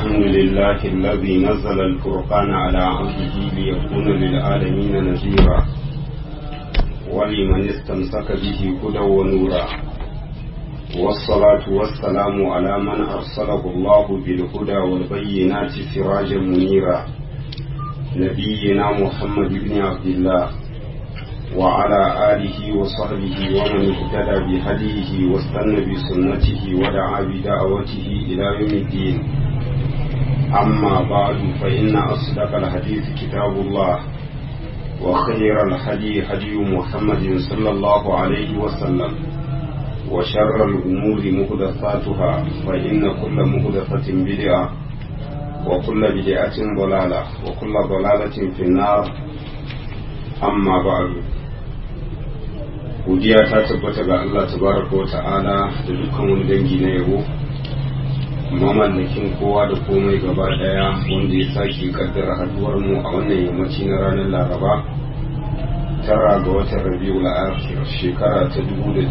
الحمد لله الذي نزل الفرقان على عبده ليكون للعالمين نذيرا ولمن استمسك به هدى ونورا والصلاة والسلام على من أرسله الله بالهدى والبينات سراجا منيرا نبينا محمد بن عبد الله وعلى آله وصحبه ومن اهتدى بهديه واستنى بسنته ودعا بدعوته إلى يوم الدين أما بعد فإن أصدق الحديث كتاب الله وخير الهدي هدي محمد صلى الله عليه وسلم وشر الأمور محدثاتها فإن كل محدثة بدعة وكل بدعة ضلالة وكل ضلالة في النار أما بعد godiya ta tabbata ga Allah tabaraka wa ta'ala da dukkan wani dangi na yabo mamallakin kowa da komai gaba daya wanda ya sake kaddara haduwar mu a wannan yammaci na ranar laraba tara ga watan rabiul akhir shekara ta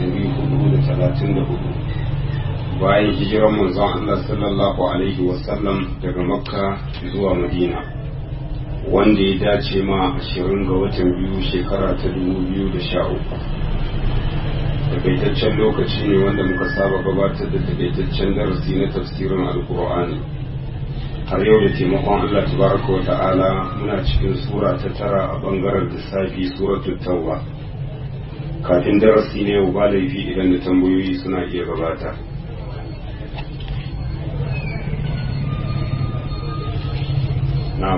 1434 bayan hijiran manzon Allah sallallahu alaihi wasallam daga makka zuwa madina wanda ya dace ma 20 ga watan biyu shekara ta 2013 takaitaccen lokaci ne wanda muka saba gabatar da takaitaccen darasi na tafsirin alkur'ani har yau da taimakon Allah tabaraka wa ta'ala muna cikin sura ta tara a bangaren lissafi suratul tauba kafin darasi ne yau ba laifi idan da tambayoyi suna iya gabata na'am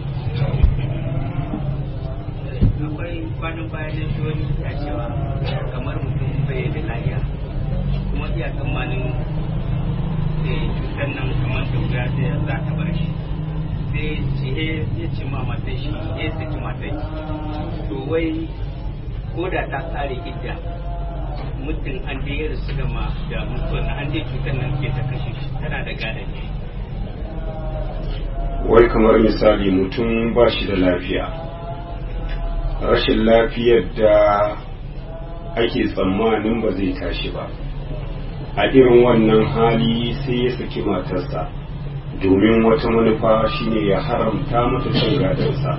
akwai kwanan bayan da shi wani ya cewa kamar mutum bai da lafiya kuma iya tsammanin cutar nan kamar da wuya sai za ta bar shi sai ce ya ce ma matan shi ya saki matan shi to wai ko da ta tsare idda mutum an je ya rasu da ma da mutuwar an je cutar nan ke ta kashe shi tana da gadon shi wai kamar misali mutum ba shi da lafiya rashin lafiyar da ake tsammanin ba zai tashi ba a irin wannan hali sai ya saki matarsa domin wata manufa shine ya haramta mata cin gadonsa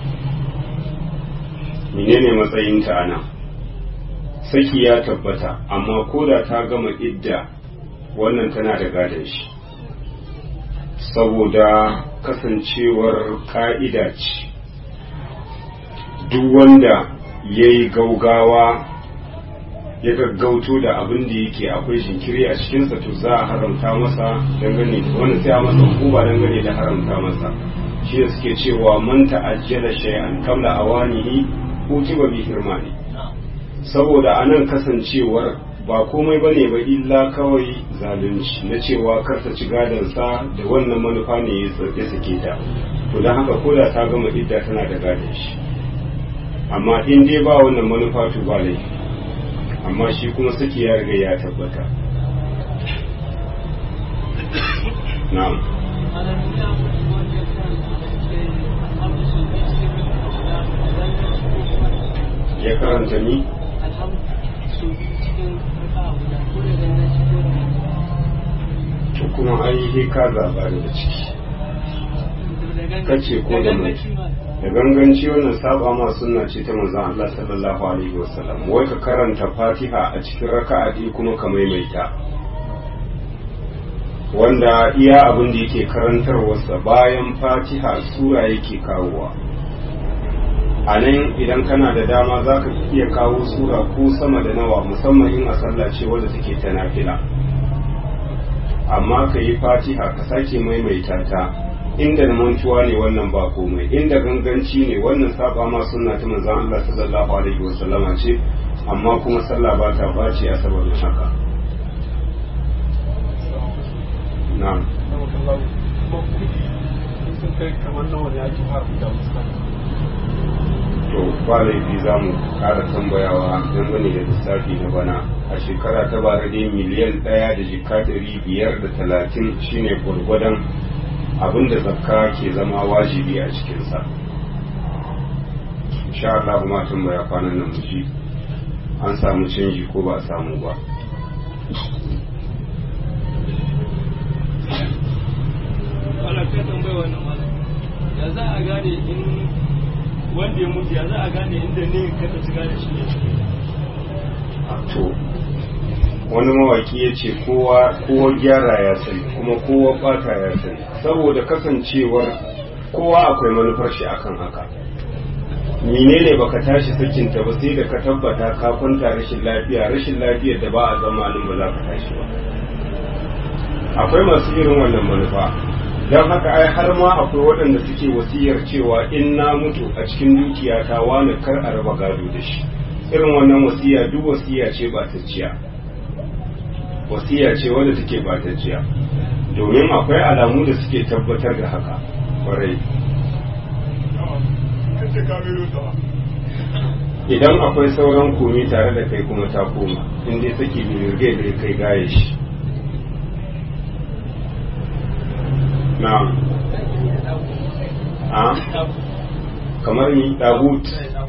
menene matsayinta a nan saki ya tabbata amma ko da ta gama idda wannan tana da gadon shi saboda kasancewar ka'ida ce duk wanda ya yi gaugawa ya gaggauto da abin da yake akwai jinkiri a cikinsa to za a haramta masa dangane da wani sai a masa hukuma dangane da haramta masa shi da suke cewa man ta'ajjala shay'an qabla awanihi utiba bi hirmani saboda anan kasancewar ba komai bane ba illa kawai zalunci na cewa karta ci sa da wannan manufa ne ya sake ta to don haka koda ta gama idda tana da gadon shi amma in dai ba wannan manufa to ba laifi amma shi kuma saki ya riga ya tabbata na'am ya karanta ni to kuma ai ka zaba da ciki kace ko da mutum da ganganci wannan saba ma sunna ce ta manzon Allah sallallahu alaihi wasallam wai ka karanta Fatiha a cikin raka'a ɗaya kuma ka maimaita wanda iya abin da yake karantarwarsa bayan Fatiha sura yake kawowa a nan idan kana da dama za ka iya kawo sura ko sama da nawa musamman in a sallah ce wadda take ta nafila amma ka yi Fatiha ka sake maimaita ta inda na mantuwa ne wannan ba komai inda ganganci ne wannan saba ma sunna ta manzon Allah sallallahu alaihi wasallama ce amma kuma sallah ba ta bace a saboda haka na'am to ba laifi za mu kara tambayawa dangane da lissafi na bana a shekara ta bara dai miliyan ɗaya da jika ɗari biyar da talatin shine gwargwadon abin da zakka ke zama wajibi a cikinsa insha Allah kuma tambaya kwanan nan mu ji an samu canji ko ba a samu ba a gane in wanda ya mutu ya za a gane inda ne ka ta shiga da shi ne to wani mawaki ya ce kowa kowa gyara ya sani kuma kowa bata ya sani saboda kasancewar kowa akwai manufar shi akan haka menene baka tashi sakinta ba sai da ka tabbata ka kwanta rashin lafiya rashin lafiyar da ba a zamanin ba za ka tashi ba akwai masu irin wannan manufa don haka ai har ma akwai waɗanda suke wasiyar cewa in na mutu a cikin dukiyata wani kar a raba gado da shi irin wannan wasiya duk wasiya ce batacciya wasiya ce wadda take batacciya domin akwai alamu da suke tabbatar da haka kwarai idan akwai sauran komi tare da kai kuma ta koma in dai saki birge da kai gaye shi na a kamar ni dagut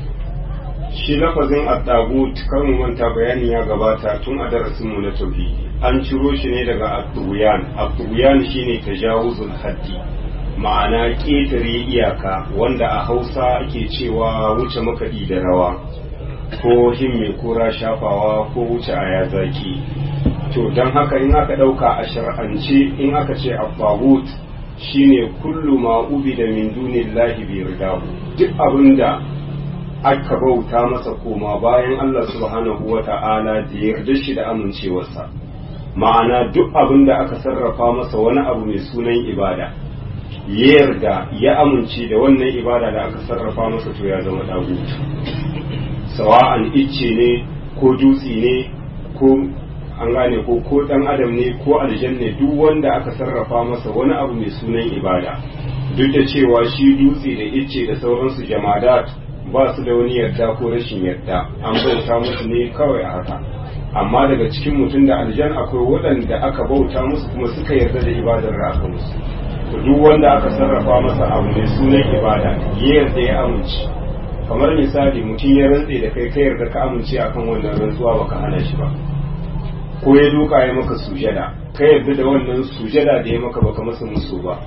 shi lafazin at-tagut kan mu manta bayani ya gabata tun a darasin mu na tauhidi an ciro shi ne daga at-tughyan at-tughyan shine tajawuzul haddi ma'ana ƙetare iyaka wanda a hausa ake cewa wuce makaɗi da rawa ko himme kura shafawa ko wuce aya zaki to don haka in aka ɗauka a shar'ance in aka ce abbahut shine kullu ma ubi da min dunillahi bi ridahu duk abinda aka bauta masa koma bayan Allah subhanahu wa ta'ala da yarda shi da amincewarsa ma'ana duk abinda aka sarrafa masa wani abu mai sunan ibada ya yarda ya amince da wannan ibada da aka sarrafa masa to ya zama dagutu sawa'an icce ne ko dutse ne ko an gane ko ko dan adam ne ko aljan ne duk wanda aka sarrafa masa wani abu mai sunan ibada duk da cewa shi dutse da icce da sauransu jamadat ba su da wani yarda ko rashin yarda an bauta musu ne kawai a haka amma daga cikin mutum da aljan akwai waɗanda aka bauta musu kuma suka yarda da ibadar da aka musu duk wanda aka sarrafa masa abu mai sunan ibada ya yarda ya amince kamar misali mutum ya rantse da kai ka yarda ka amince akan wannan rantsuwa baka hana shi ba ko ya duka ya maka sujada ka yarda da wannan sujada da ya maka baka masa musu ba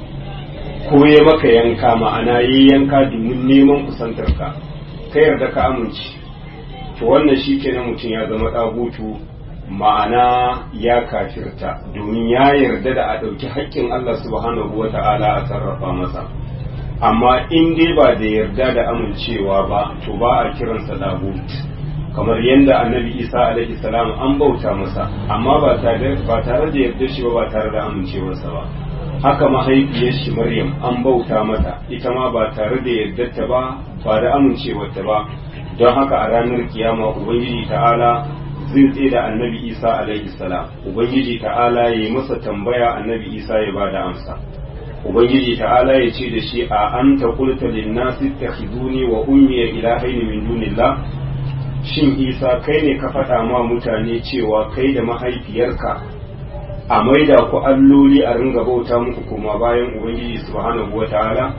ko ya maka yanka ma'ana yi yanka domin neman kusantar ka ka yarda ka amince to wannan shi kenan mutum ya zama ɗagutu ma'ana ya kafirta domin ya yarda da a ɗauki haƙƙin Allah subhanahu wa ta'ala a sarrafa masa amma in dai ba da yarda da amincewa ba to ba a kiransa ɗagut kamar yadda annabi isa alaihi salam an bauta masa amma ba tare da yarda shi ba ba tare da amincewarsa ba haka mahaifiyar shi maryam an bauta mata ita ma ba tare da yardarta ba ba da amincewarta ba don haka a ranar kiyama ubangiji ta'ala zai tsaye da annabi isa alaihi salam ubangiji ta'ala ya yi masa tambaya annabi isa ya ba da amsa ubangiji ta'ala ya ce da shi a an ta kulta linnasi takhiduni wa ummiya ilahaini min dunillah shin isa kai ne ka faɗa ma mutane cewa kai da mahaifiyarka a maida ku alloli a ringa bauta muku kuma bayan ubangiji subhanahu wa ta'ala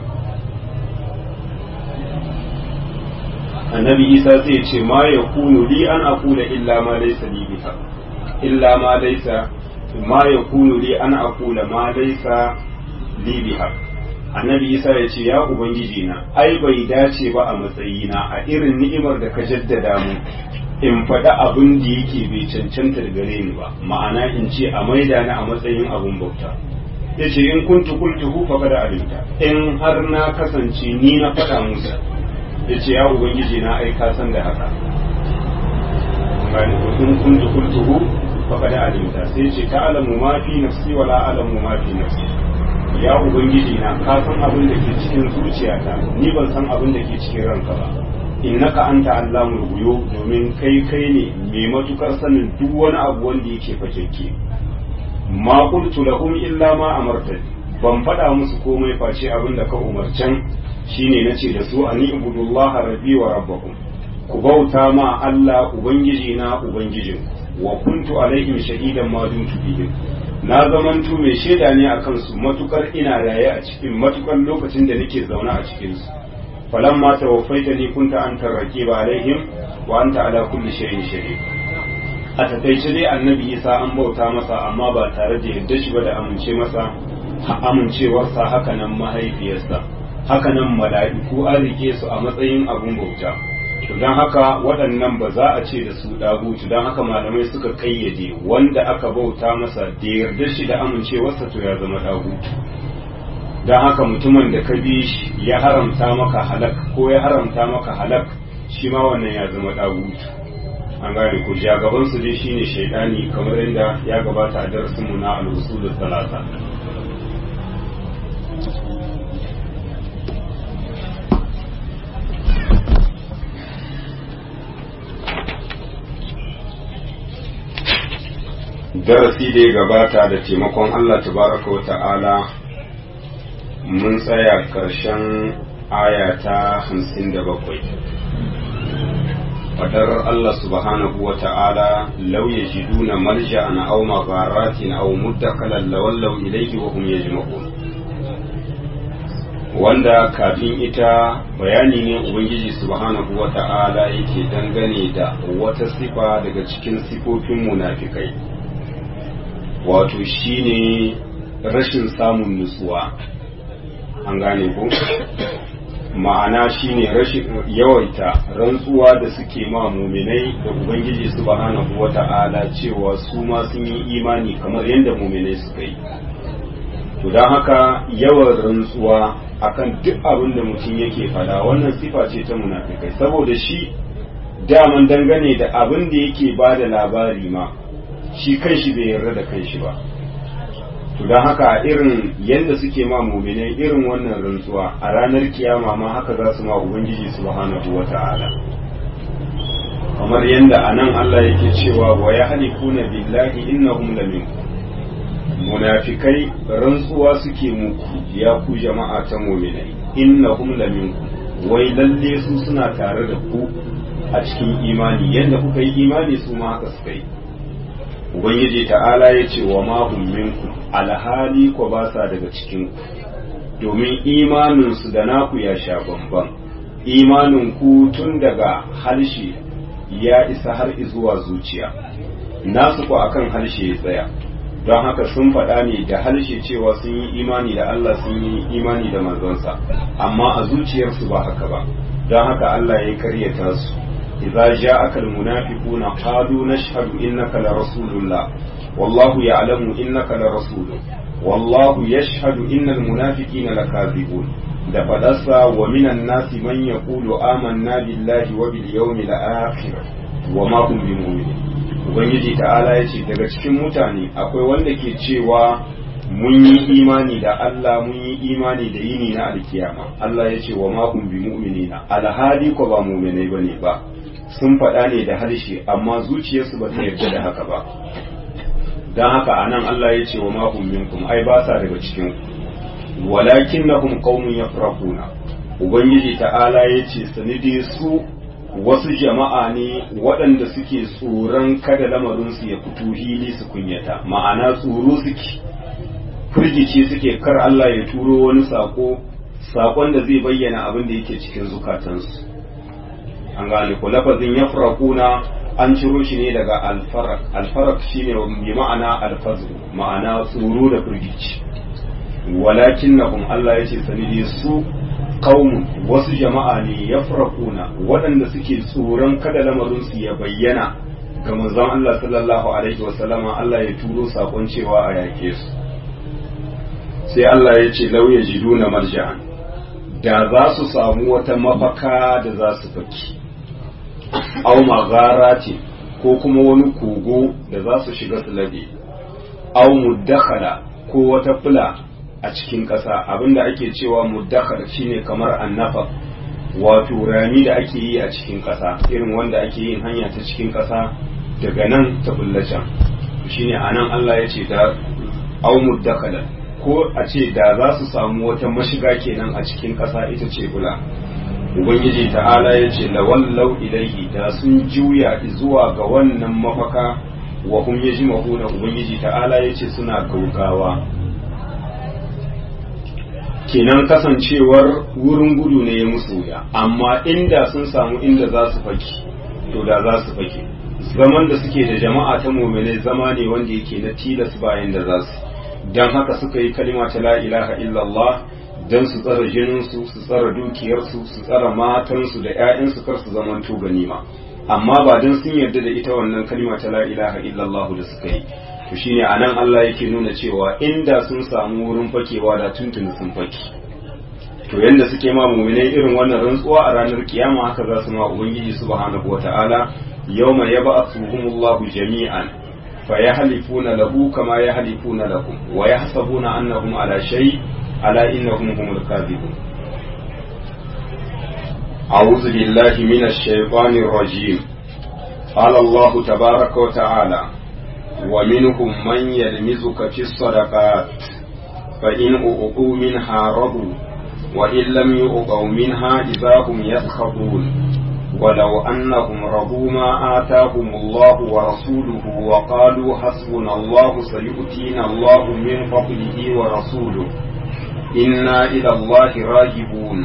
annabi isa zai ce ma ya kunu li an aqula illa ma laysa li biha illa ma laysa ma ya kunu li an aqula ma laysa li biha annabi isa ya ce ya ubangiji na ai bai dace ba a matsayina a irin ni'imar da ka jaddada mu in faɗa abin da yake bai cancanta da gare ni ba ma'ana in ce a maida ni a matsayin abin bauta ya ce in kuntu qultuhu faqad alimta in har na kasance ni na faɗa musu ya ce ya ubangiji na ai ka san da haka gani ko in kuntu qultuhu faqad alimta sai ce ta alamu ma fi nafsi wala alamu ma fi nafsi ya ubangiji na ka san abin da ke cikin zuciyata ni ban san abin da ke cikin ranka ba innaka anta allamul ghuyub domin kai kai ne mai matukar sanin duk wani abu wanda yake fakekke ma qultu lahum illa ma amartani ban faɗa musu komai face abin da ka umarcan shine nace da su ani ibudullaha rabbi wa rabbakum ku bauta ma Allah ubangiji na ubangijin wa kuntu alaihim shahidan ma dumtu bihim na zamantu mai shaida ne a kansu matukar ina raye a cikin matukar lokacin da nake zaune a cikin su falamma tawaffaitani kunta anta raqiba alaihim wa anta ala kulli shay'in shahid a takaice dai annabi isa an bauta masa amma ba tare da yadda shi ba da amince masa amincewarsa haka nan mahaifiyarsa hakanan mala'iku an rike su a matsayin abun bauta to don haka waɗannan ba za a ce da su ɗagutu don haka malamai suka kayyade wanda aka bauta masa da yarda shi da amincewarsa to ya zama ɗagutu don haka mutumin da ka bi shi ya haramta maka halak ko ya haramta maka halak shi ma wannan ya zama ɗagutu an gane ko jagaban su dai shine shaidani kamar yadda ya gabata a darasin mu na al-usul salasa darasi da ya gabata da taimakon Allah tabaraka wa ta'ala mun tsaya ƙarshen aya ta hamsin da bakwai fadar Allah subhanahu wa ta'ala law yajiduna malja'an aw magharatin aw muddakalan lawallaw ilayhi wa hum yajma'un wanda kafin ita bayani ne ubangiji subhanahu wa ta'ala yake dangane da wata sifa daga cikin sifofin munafikai wato shine rashin samun nutsuwa an gane ko ma'ana shine rashin yawaita rantsuwa da suke ma muminai da ubangiji subhanahu wata'ala cewa su ma sun yi imani kamar yadda muminai suka yi to don haka yawan rantsuwa akan duk abin da mutum yake fada wannan sifa ce ta munafikai saboda shi daman dangane da abin da yake ba da labari ma shi kanshi bai yarda da kanshi ba to don haka irin yadda suke ma muminai irin wannan rantsuwa a ranar kiyama ma haka za su ma ubangiji subhanahu wa ta'ala kamar yadda a nan Allah yake cewa wa ya halifuna billahi innahum laminkum munafikai rantsuwa suke muku ya ku jama'a ta muminai innahum laminkum wai lalle su suna tare da ku a cikin imani yadda kuka yi imani su ma haka suka yi ubangiji ta'ala ya ce wa mahum minkum alhali ko ba sa daga cikin ku domin imaninsu da naku ya sha bamban imanin ku tun daga harshe ya isa har zuwa zuciya nasu ku akan harshe ya tsaya don haka sun faɗa ne da harshe cewa sun yi imani da Allah sun yi imani da manzonsa amma a zuciyarsu ba haka ba don haka Allah ya karyata su إذا جاءك المنافقون قالوا نشهد إنك لرسول الله والله يعلم إنك لرسول والله يشهد إن المنافقين لكاذبون da fadarsa wa minan nasi man yaqulu amanna billahi wa bil yawmil akhir wa ma hum bimu'minin ubangiji ta'ala yace daga cikin mutane akwai wanda ke cewa mun yi imani da Allah mun yi imani da yini na alkiyama Allah yace wa ma hum bimu'minina alhali ko ba mu'minai bane ba sun faɗa ne da harshe amma zuciyarsu ba ta yarda da haka ba don haka a nan Allah ya ce wa mahum minkum ai ba sa daga cikin walakin na hum qaumun yafrahuna ubangiji ta'ala ya ce sanide su wasu jama'a ne waɗanda suke tsoron kada lamarinsu ya fito hili su kunyata ma'ana tsoro suke firgici suke kar Allah ya turo wani sako sakon da zai bayyana abin da yake cikin zukatansu an gane ko lafazin ya furakuna an ciro shi ne daga alfarak alfarak shine bi ma'ana alfazu ma'ana tsoro da firgici walakin na Allah ya ce sanidi su qaumun wasu jama'a ne ya furakuna waɗanda suke tsoron kada lamarinsu ya bayyana ga manzon Allah sallallahu alaihi wasallama Allah ya turo sakon cewa a yake su sai Allah ya ce lauya jiduna marja'an da za su samu wata mafaka da za su faki au magharati ko kuma wani kogo da za su shiga su labe au muddakhala ko wata fula a cikin ƙasa abinda ake cewa muddakhala shine kamar annafa wato rami da ake yi a cikin ƙasa irin wanda ake yin hanya ta cikin ƙasa daga nan ta bullacan shine anan Allah ya ce da au muddakhala ko a ce da za su samu wata mashiga kenan a cikin ƙasa ita ce bula ubangiji ta'ala ya ce lawallau ilaihi da sun juya zuwa ga wannan mafaka wa hum yajma'una ubangiji ta'ala ya ce suna gaugawa kenan kasancewar wurin gudu ne ya musu wuya amma inda sun samu inda za su faki to da za su faki zaman da suke da jama'a ta muminai zama ne wanda yake na tilas bayan da za su don haka suka yi kalima ta la ilaha illallah don su tsara jininsu su tsara dukiyarsu su tsara matansu da 'ya'yansu kar su zamanto ganima amma ba don sun yarda da ita wannan kalma ta la ilaha illallah da suka yi to shine anan Allah yake nuna cewa inda sun samu wurin fakewa da tuntuni sun fake to yanda suke ma mu'minai irin wannan rantsuwa a ranar kiyama haka za su ma ubangiji subhanahu wataala yawma yab'athuhumullahu jami'an fayahlifuna lahu kama yahlifuna lakum wa yahsabuna annahum ala shay ala innahum humul kadhibun أعوذ بالله من الشيطان الرجيم قال الله تبارك وتعالى ومنهم من يلمزك في الصدقات فإن أعطوا منها رضوا وإن لم يعطوا منها إذا هم يسخطون ولو أنهم رضوا ما آتاهم الله ورسوله وقالوا حسبنا الله سيؤتينا الله من فضله ورسوله إنا إلى الله راجبون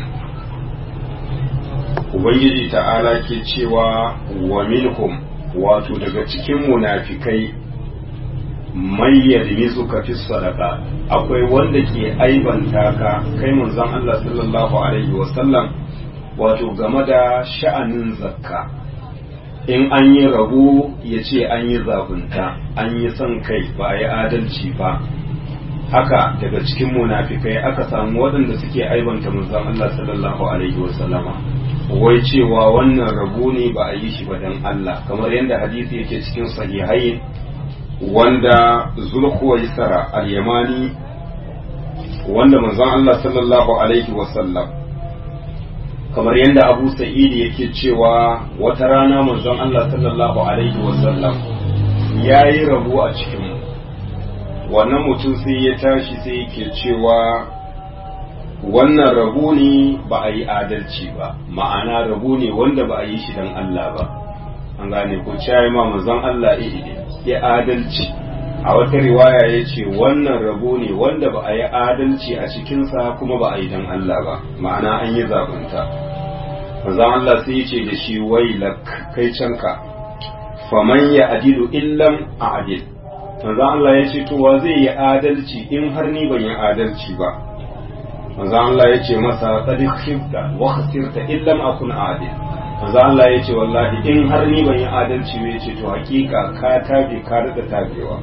Ubangiji ta'ala ke cewa wa minhum wato daga cikin munafikai mai yalmizu ka fi sadaka akwai wanda ke aibanta ka kai manzon Allah sallallahu alaihi wasallam wato game da sha'anin zakka in an yi rabu ya ce an yi zabunta an yi son kai ba a yi adalci ba haka daga cikin munafikai aka samu waɗanda suke aibanta manzon Allah sallallahu alaihi wasallama wai cewa wannan rabu ne ba a yi shi ba dan Allah kamar yadda hadisi yake cikin sahihai wanda zulhuwaisara al-yamani wanda manzon Allah sallallahu alaihi wasallam kamar yadda Abu Sa'id yake cewa wata rana manzon Allah sallallahu alaihi wasallam yayi rabu a cikin wannan mutum sai ya tashi sai yake cewa wannan rabu ne ba a yi adalci ba ma'ana rabu ne wanda ba a yi shi don Allah ba an gane ko cayi ma manzon Allah ya adalci a wata riwaya ya ce wannan rabo ne wanda ba a yi adalci a cikinsa kuma ba a yi don Allah ba ma'ana an yi zabunta manzon Allah sai ya ce da shi wailak kai canka faman ya adilu illam a adil manzon Allah ya ce to wa zai yi adalci in har ni ban yi adalci ba manzon Allah ya ce masa qad khifta wa khasirta illam akun adil manzo Allah ya ce wallahi in har ni ban yi adalci ba ce to hakika ka tabe ka rika tabewa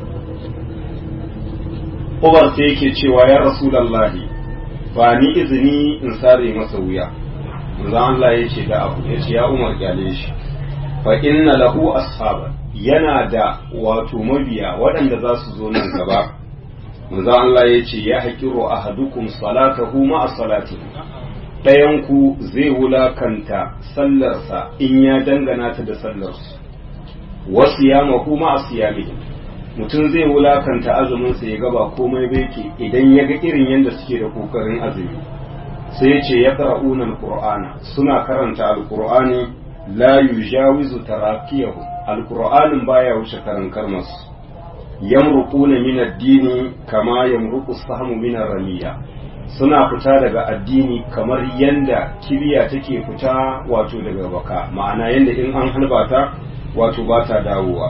Umar sai yake cewa ya Rasulullahi ba ni izini in sare masa wuya manzo Allah ya ce da abu ya ce ya Umar kyale shi fa inna lahu ashaban yana da wato mabiya waɗanda za su zo nan gaba manzo Allah ya ce ya hakiru ahadukum salatahu ma salatihi ɗayanku zai wulakanta sallarsa in ya dangana ta da sallarsu wasu ya kuma a siyami mutum zai wulakanta azuminsa ya gaba komai bai ke idan ya ga irin yadda suke da kokarin azumi sai ya ce ya qara'unan qur'ana suna karanta alqur'ani la yujawizu tarakiyahu alqur'anin baya wuce karan karmasu yamruquna min ad-dini kama yamruqu sahmu min ar-ramiya suna fita daga addini kamar yanda kibiya take fita wato daga baka ma'ana yanda in an halba ta wato ba ta dawowa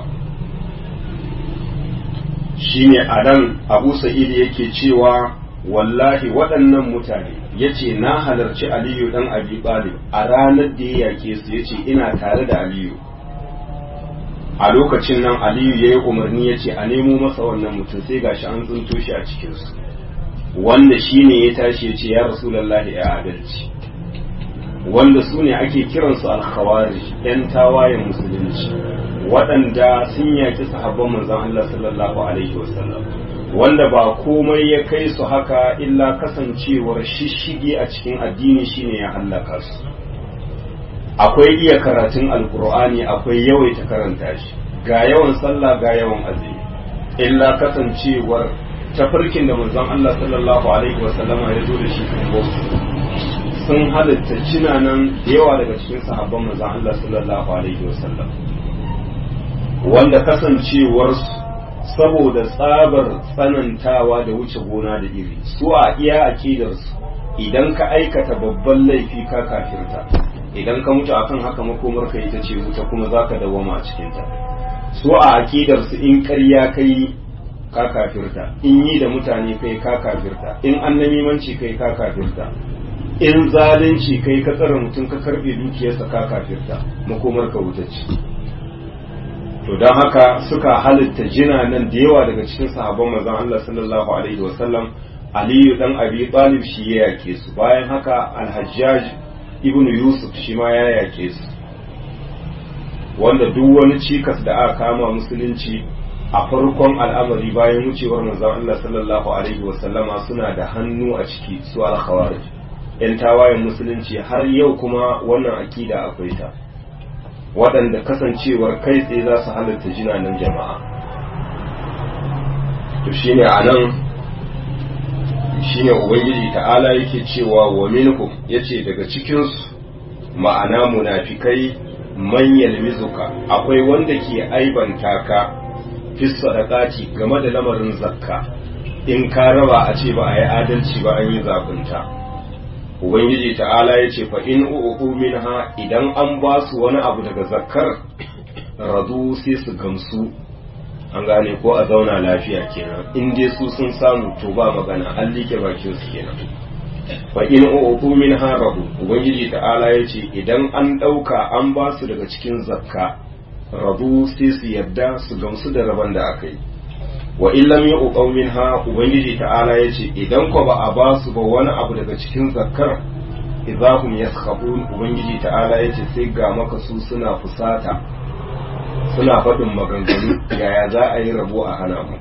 shine a nan abu sa'id yake cewa wallahi waɗannan mutane yace na halarci aliyu dan abi talib a ranar da ya yake su yace ina tare da aliyu a lokacin nan aliyu ya yi umarni ya ce a nemo masa wannan mutum sai gashi an tsinto shi a cikinsu wanda shi ne ya tashi ya ce ya rasulallah ya adalci wanda su ne ake kiransu alkhawari yan tawayen musulunci waɗanda sun yaki sahabban manzon Allah sallallahu alaihi wasallam wanda ba komai ya kai su haka illa kasancewar shishigi a cikin addini shine ya hallaka su akwai iya karatun alkur'ani akwai yawaita karanta shi ga yawan sallah ga yawan azumi illa kasancewar tafarkin da manzon Allah sallallahu alaihi wasallama ya zo da shi sun halitta cinanan yawa daga cikin sahabban manzon Allah sallallahu alaihi wasallam wanda kasancewar saboda tsabar tsanantawa da wuce gona da iri su a iya akidarsu idan ka aikata babban laifi ka kafirta idan ka mutu akan haka makomar ka ita ce wuta kuma za ka dawama a cikinta su a akidarsu in ƙarya kai ka kafirta in yi da mutane kai ka kafirta in annamimanci kai ka kafirta in zalunci kai ka tsara mutum ka karbe dukiyarsa ka kafirta makomar ka wuta ce to don haka suka halitta jina nan da yawa daga cikin sahabban manzon Allah sallallahu alaihi wasallam Aliyu dan Abi Talib shi ya yake su bayan haka Al-Hajjaj ibn Yusuf shi ma ya yake su wanda duk wani cikas da aka kama musulunci a farkon al'amari bayan wucewar manzon Allah sallallahu alaihi wasallama suna da hannu a ciki su al-khawarij yan tawayen musulunci har yau kuma wannan akida akwai ta waɗanda kasancewar kai tsaye za su halatta jinanan jama'a to shine a nan shine ubangiji ta'ala yake cewa wa minhum yace daga cikinsu ma'ana munafikai man yalmizuka akwai wanda ke aibanta ka fi sadaqati game da lamarin zakka in ka raba a ce ba a yi adalci ba an yi zabunta ubangiji ta'ala ya ce fa in u'u minha idan an ba su wani abu daga zakkar radu sai su gamsu an gane ko a zauna lafiya kenan in dai su sun samu to ba magana an like bakin su kenan fa in u'u minha radu ubangiji ta'ala ya ce idan an dauka an ba su daga cikin zakka radu sai su yadda su gamsu da rabon da aka yi wa illam yuqaw minha ubangiji ta'ala yace idan ko ba a ba su ba wani abu daga cikin zakkar idahum yaskhabun ubangiji ta'ala yace sai ga maka su suna fusata suna faɗin maganganu yaya za a yi rabo a hana mu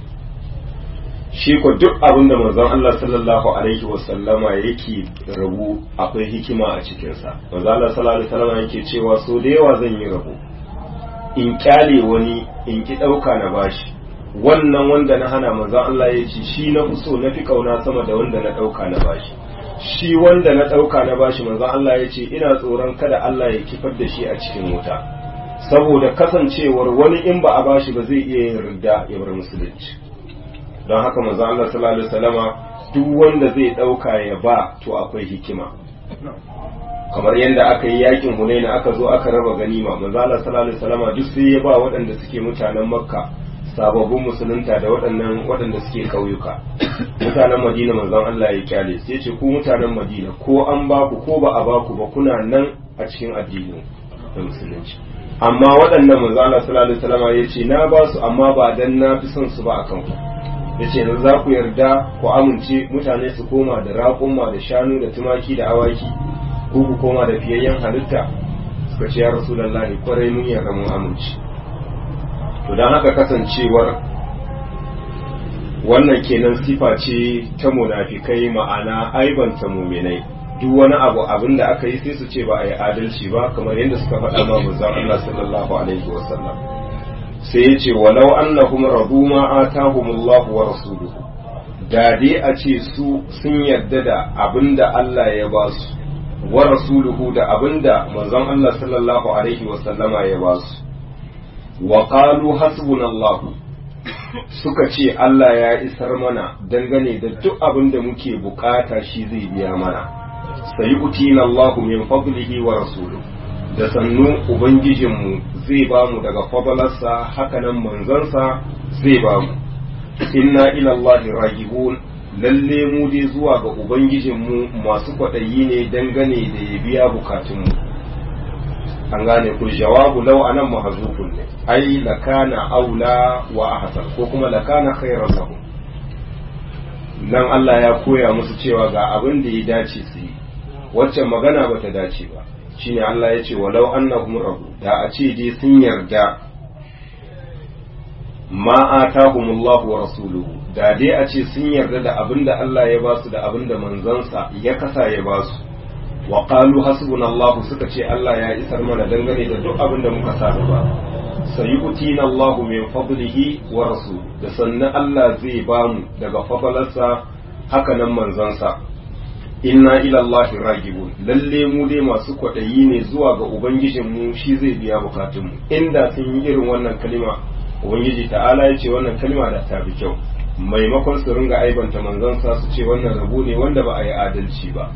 shi ko duk abin da manzon Allah sallallahu alaihi wasallama yake rabu akwai hikima a cikinsa manzon Allah sallallahu alaihi wasallama yake cewa so da yawa zan yi rabo in kyale wani in ki ɗauka na bashi wannan wanda na hana manzon Allah ya ce shi na so na fi kauna sama da wanda na ɗauka na bashi shi wanda na ɗauka na bashi manzon Allah ya ce ina tsoron kada Allah ya kifar da shi a cikin wuta saboda kasancewar wani in ba a bashi ba zai iya yin ridda ya bar musulunci don haka manzon Allah sallallahu alaihi wasallama duk wanda zai ɗauka ya ba to akwai hikima kamar yadda aka yi yakin hunaina aka zo aka raba ganima manzo Allah sallallahu alaihi wasallama duk sai ya ba waɗanda suke mutanen makka sababbin musulunta da waɗannan waɗanda suke ƙauyuka mutanen madina manzon Allah ya kyale sai ce ku mutanen madina ko an ba ku ko ba a ba ku ba kuna nan a cikin addini da musulunci amma waɗannan manzon Allah sallallahu alaihi wasallama ya ce na ba su amma ba dan na fi son su ba akan ku ya ce za ku yarda ku amince mutane su koma da raƙumma da shanu da tumaki da awaki ko ku koma da fiyayyen halitta suka ce ya rasulullahi kwarai mun yarda mun amince to don haka kasancewar wannan kenan sifa ce ta munafikai ma'ana aibanta muminai duk wani abu abin da aka yi sai su ce ba a yi adalci ba kamar yadda suka faɗa ma manzon Allah sallallahu alaihi wasallam sai ya ce walau annahum radu ma atahumullahu wa rasuluhu da dai a ce su sun yarda da abin da Allah ya ba su wa rasuluhu da abin da manzon Allah sallallahu alaihi wasallama ya ba su wa qalu hasbunallahu suka ce Allah ya isar mana dangane da duk abin da muke bukata shi zai biya mana sai utina Allahu min fadlihi wa rasuluhu da sannu ubangijinmu zai ba mu daga fadalarsa hakanan manzansa zai ba mu inna ila Allah ragibun lalle mu dai zuwa ga ubangijinmu masu kwaɗayi ne dangane da ya biya bukatunmu an gane ku jawabu lau anan mahzufun ne ai lakana aula wa ahsan ko kuma lakana khairan lahu nan Allah ya koya musu cewa ga abin da ya dace su yi waccan magana bata dace ba shine Allah ya ce walau annahum rabu da a ce dai sun yarda ma atahumullahu wa rasuluhu da dai a ce sun yarda da abin da Allah ya basu da abin da manzansa ya kasa ya basu wa qalu hasbunallahu suka ce Allah ya isar mana dangane da duk abin da muka sa ba sayu'tina Allahu min fadlihi wa rasul da sannan Allah zai bamu daga fadalarsa haka nan manzansa inna ila Allahi ragibun lalle mu dai masu kwaɗayi ne zuwa ga ubangijinmu shi zai biya bukatunmu inda sun yi irin wannan kalima ubangiji ta'ala ya ce wannan kalima da ta fi kyau maimakon su ringa aibanta manzansa su ce wannan rabu ne wanda ba a yi adalci ba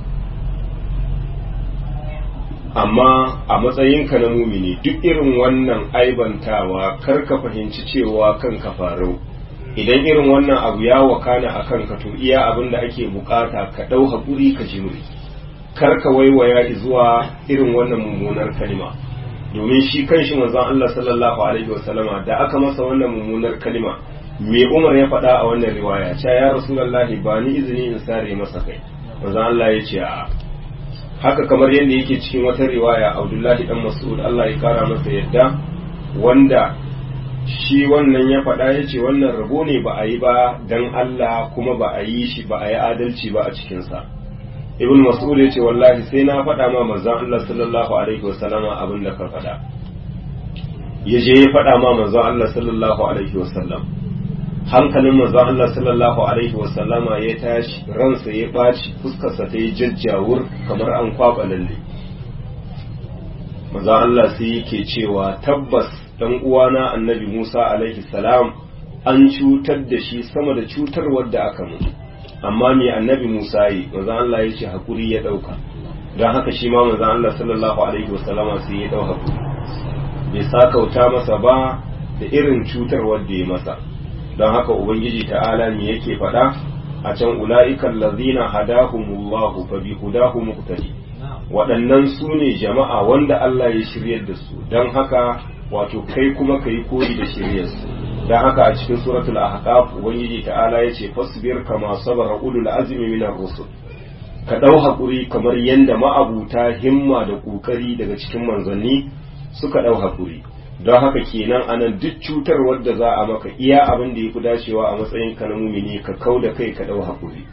amma a matsayinka na mumini duk irin wannan aibantawa kar ka fahimci cewa kan ka farau idan irin wannan abu ya wakana a kanka to iya abin da ake bukata ka ɗau haƙuri ka jimri kar ka waiwaya zuwa irin wannan mummunar kalima domin shi kanshi manzon Allah sallallahu alaihi wasallama da aka masa wannan mummunar kalima me Umar ya faɗa a wannan riwaya cewa ya Rasulullahi ba ni izini in sare masa kai manzon Allah ya ce a haka kamar yadda yake cikin wata riwaya Abdullahi dan Mas'ud Allah ya kara masa yadda wanda shi wannan ya faɗa ya ce wannan rabo ne ba a yi ba dan Allah kuma ba a yi shi ba a yi adalci ba a cikinsa ibn mas'ud ya ce wallahi sai na faɗa ma manzon Allah sallallahu alaihi wasallama abin da ka faɗa ya je ya faɗa ma manzon Allah sallallahu alaihi wasallam hankalin manzon Allah sallallahu alaihi wasallama ya tashi ransa ya ɓaci fuskarsa ta yi jajjawur kamar an kwaɓa lalle manzon Allah sai yake cewa tabbas dan uwana annabi Musa alaihi salam an cutar da shi sama da cutarwar da aka mutu amma me annabi Musa yi manzon Allah ya ce hakuri ya dauka don haka shi ma manzon Allah sallallahu alaihi wasallama sai ya dauka hakuri bai sakauta masa ba da irin cutarwar da ya masa don haka ubangiji ta'ala me yake faɗa a can ula'ikan lazina hadahumullahu fa bi hudahu muqtadi waɗannan su ne jama'a wanda Allah ya shiryar da su don haka wato kai kuma kai koyi da shiryarsu don haka a cikin suratul ahqaf ubangiji ta'ala ya ce fasbir kama sabara ulul azmi minar rusul ka ɗau haƙuri kamar yadda ma'abuta himma da ƙoƙari daga cikin manzanni suka ɗau haƙuri don haka kenan anan duk cutar wadda za a maka iya abin da ya fi dacewa a matsayin ka na mumini ka kau da kai ka ɗau haƙuri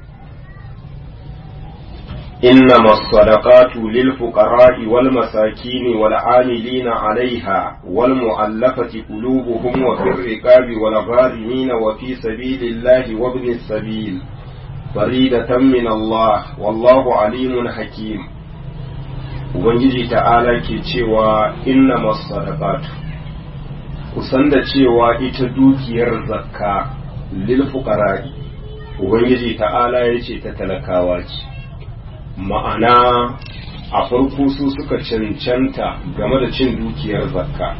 إنما الصدقات للفقراء والمساكين والعاملين عليها والمؤلفة قلوبهم وفي الرقاب والغارمين وفي سبيل الله وابن السبيل فريدة من الله والله عليم حكيم Ubangiji ta'ala ke cewa inna masadaqatu kusan da cewa ita dukiyar zakka lil fuqara'i Ubangiji ta'ala ya ce ta talakawa ce ma'ana a farko su suka cancanta game da cin dukiyar zakka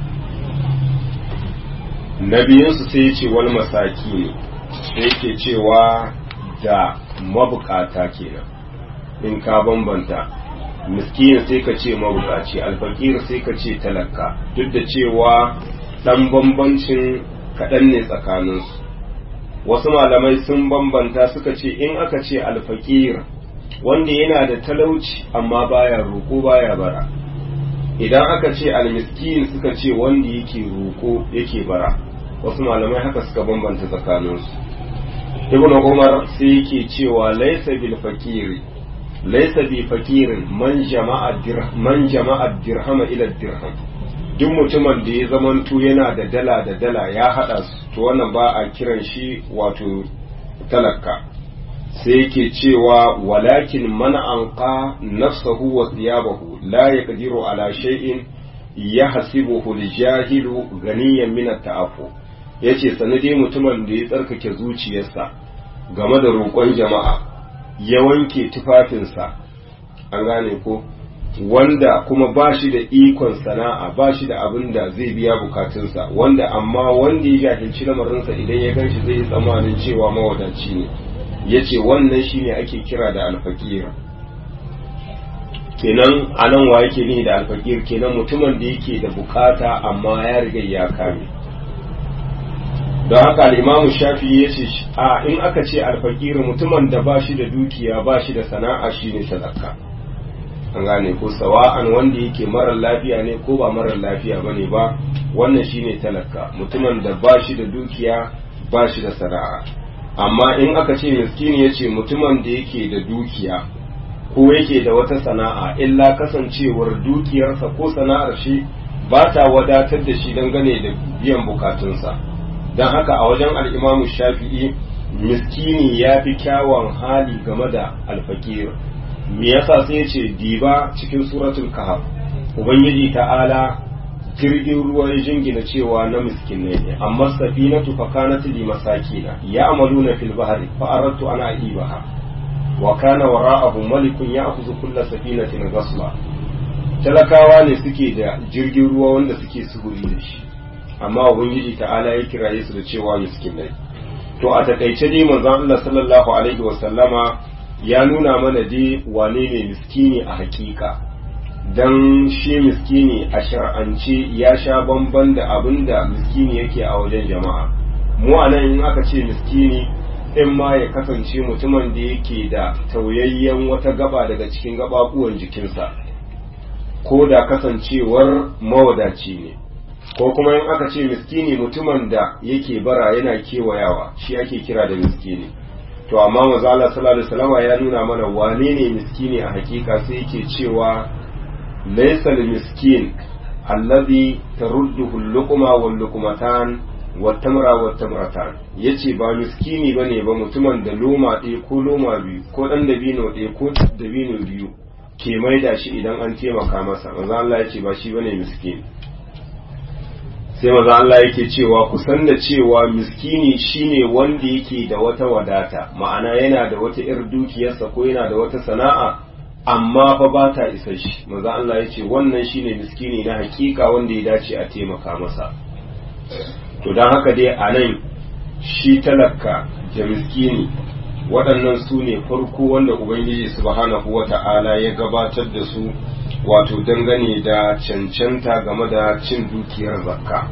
na biyunsu sai ce wal masaki ne sai ke cewa da mabukata kenan in ka bambanta miskin sai ka ce mabukaci alfakir sai ka ce talaka duk da cewa dan bambancin kaɗan ne tsakaninsu wasu malamai sun bambanta suka ce in aka ce alfakir wanda yana da talauci amma baya roƙo baya bara idan aka ce almiskin suka ce wanda yake roƙo yake bara wasu malamai haka suka bambanta tsakaninsu ibn umar sai yake cewa laisa bil fakiri laisa bi fakirin man jama'a man jama'a dirhama ila dirham duk mutumin da ya zamanto yana da dala da dala ya hada su to wannan ba a kiran shi wato talaka sai yake cewa walakin man anqa nafsahu wa thiyabahu la yaqdiru ala shay'in yahsibuhu al-jahilu ganiyan min at-ta'affu yace sanade mutumin da ya tsarkake zuciyarsa game da roƙon jama'a ya wanke tufafinsa an gane ko wanda kuma ba shi da ikon sana'a ba shi da abin da zai biya bukatunsa wanda amma wanda ya jahilci lamarinsa idan ya gan shi zai yi tsammanin cewa mawadaci ne ya ce wannan shi ne ake kira da alfakir kenan a nan wa yake ne da alfakir kenan mutumin da yake da bukata amma ya riga ya kame don haka al'imamu shafi ya ce a in aka ce alfakir mutumin da ba shi da dukiya ba shi da sana'a shi ne sadaka an gane ko sawa'an wanda yake marar lafiya ne ko ba marar lafiya ba ne ba wannan shi ne talaka mutumin da ba shi da dukiya ba shi da sana'a amma in aka ce miskini ya ce mutumin da yake da dukiya ko yake da wata sana'a illa kasancewar dukiyarsa ko sana'ar shi ba ta wadatar da shi dangane da biyan bukatunsa don haka a wajen al'imamu shafi'i miskini ya fi kyawun hali game da alfakir me yasa sai ya ce diba cikin suratul kahf ubangiji ta'ala jirgin ruwa ya jingina cewa na miskinai ne amma safinatu fa kanat li masakina ya'maluna fil bahri fa aradtu an a'ibaha wa kana wara'ahu malikun ya'khudhu kulla safinatin ghasba talakawa ne suke da jirgin ruwa wanda suke suguri da shi amma ubangiji ta'ala ya kiraye su da cewa miskinai to a takaice dai manzon Allah sallallahu alaihi wasallama ya nuna mana dai wane ne miskini a hakika dan shi miskini a shar'ance ya sha bamban da abin da miskini yake a wajen jama'a mu a nan in aka ce miskini in ma ya kasance mutumin da yake da tauyayyen wata gaba daga cikin gababuwan jikinsa ko da kasancewar mawadaci ne ko kuma in aka ce miskini mutumin da yake bara yana kewayawa shi ake kira da miskini to amma maza Allah sallallahu alaihi wasallam ya nuna mana wane ne miskini a hakika sai yake cewa laysa miskin allazi tarudduhu al-luqma wal luqmatan wat tamra wat tamratan yace ba miskini bane ba mutumin da loma ɗaya ko loma biyu ko dan dabino ɗaya ko dabino biyu ke maida shi idan an taimaka masa maza Allah yace ba shi bane miskini sai maza Allah yake cewa ku san da cewa miskini shine wanda yake da wata wadata ma'ana yana da wata ir dukiyarsa ko yana da wata sana'a amma fa ba ta isa shi maza Allah ya ce wannan shine miskini na hakika wanda ya dace a taimaka masa to don haka dai a nan shi talaka da miskini waɗannan su ne farko wanda ubangiji subhanahu wa ta'ala ya gabatar da su wato dangane da cancanta game da cin dukiyar zakka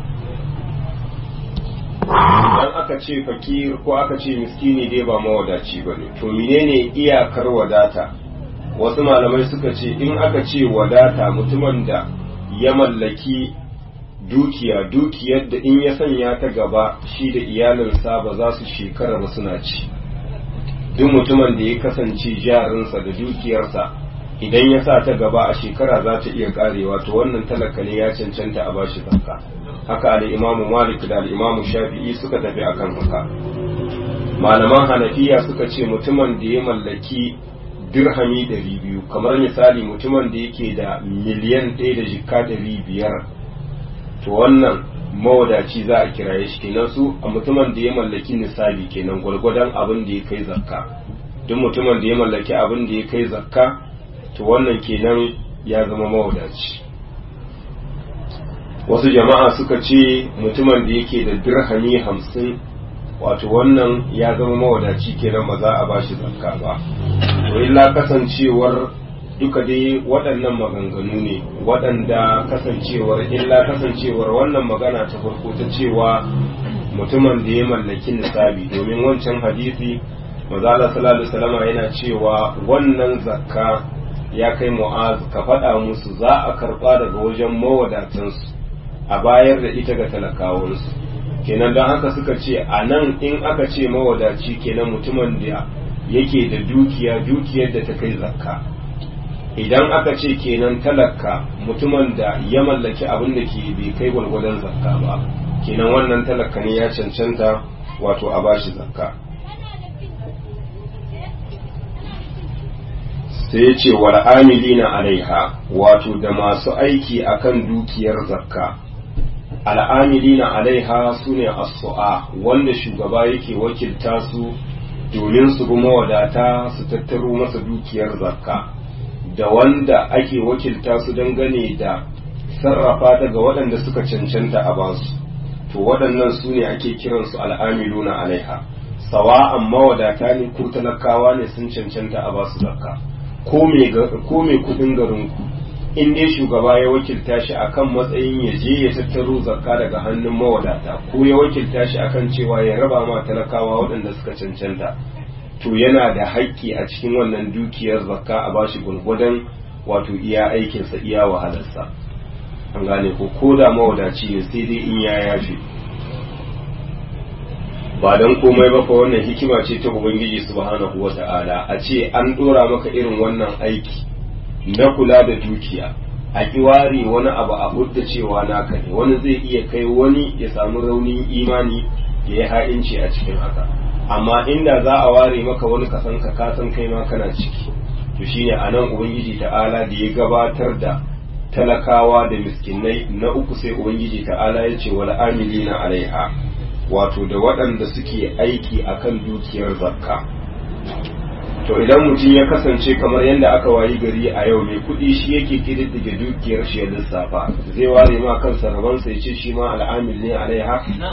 idan aka ce fakir ko aka ce miskini dai ba mawadaci ba ne to menene iyakar wadata wasu malamai suka ce in aka ce wadata mutumin da ya mallaki dukiya dukiyar da in ya sanya ta gaba shi da iyalinsa ba za su shekara ba suna ci duk mutumin da ya kasance jarinsa da dukiyarsa idan ya sa ta gaba a shekara za ta iya karewa to wannan talaka ne ya cancanta a bashi zakka haka al-imamu malik da al-imamu shafi'i suka tafi akan haka malaman hanafiya suka ce mutumin da ya mallaki dirhami ɗari biyu kamar misali mutumin da yake da miliyan ɗaya da jikka ɗari biyar to wannan mawadaci za a kiraye shi kenan su a mutumin da ya mallaki nisabi kenan gwargwadon abin da ya kai zakka duk mutumin da ya mallaki abin da ya kai zakka to wannan kenan ya zama mawadaci wasu jama'a suka ce mutumin da yake da dirhami hamsin wato wannan ya zama mawadaci kenan ba za a ba shi zakka ba to illa kasancewar duka dai waɗannan maganganu ne waɗanda kasancewar illa kasancewar wannan magana ta farko ta cewa mutumin da ya mallaki nisabi domin wancan hadisi mazala sallallahu alaihi yana cewa wannan zakka ya kai mu'az ka faɗa musu za a karɓa daga wajen mawadatansu a bayar da ita ga talakawansu kenan don haka suka ce a nan in aka ce mawadaci kenan mutumin da yake da dukiya dukiyar da ta kai zakka idan aka ce kenan talaka mutumin da ya mallaki abin da ke bai kai gwalgwadon zakka ba kenan wannan talaka ne ya cancanta wato a bashi zakka sai ya ce wal amilina alaiha wato da masu aiki akan dukiyar zakka al'amilina alaiha su ne as-su'a wanda shugaba yake wakilta su domin su bi mawadata su tattaro masa dukiyar zakka da wanda ake wakilta su dangane da sarrafa ta ga waɗanda suka cancanta a basu to waɗannan su ne ake kiransu al'amiluna alaiha sawa'an mawadata ne ko talakawa ne sun cancanta a basu zakka ko mai kudin garinku in dai shugaba ya wakilta shi akan matsayin ya je ya tattaro zakka daga hannun mawadata ko ya wakilta shi akan cewa ya raba ma talakawa waɗanda suka cancanta to yana da haƙƙi a cikin wannan dukiyar zakka a bashi gwargwadon wato iya aikinsa iya wahalarsa an gane ko ko da mawadaci ne sai dai in ya yafe ba don komai ba fa wannan hikima ce ta ubangiji subhanahu wata'ala a ce an dora maka irin wannan aiki na kula da dukiya a kiware wani abu a hudda cewa naka ne wani zai iya kai wani ya samu raunin imani ya yi ha'inci a cikin haka amma inda za a ware maka wani kasan ka kasan kai ma kana ciki to shine anan ubangiji ta'ala da ya gabatar da talakawa da miskinai na uku sai ubangiji ta'ala ya ce wal amilina alaiha wato da waɗanda suke aiki akan dukiyar zakka to idan mutum ya kasance kamar yadda aka wayi gari a yau mai kuɗi shi yake kididdige dukiyar shi ya lissafa zai ware ma kansa rabon sai ce shi ma al'amil ne alaiha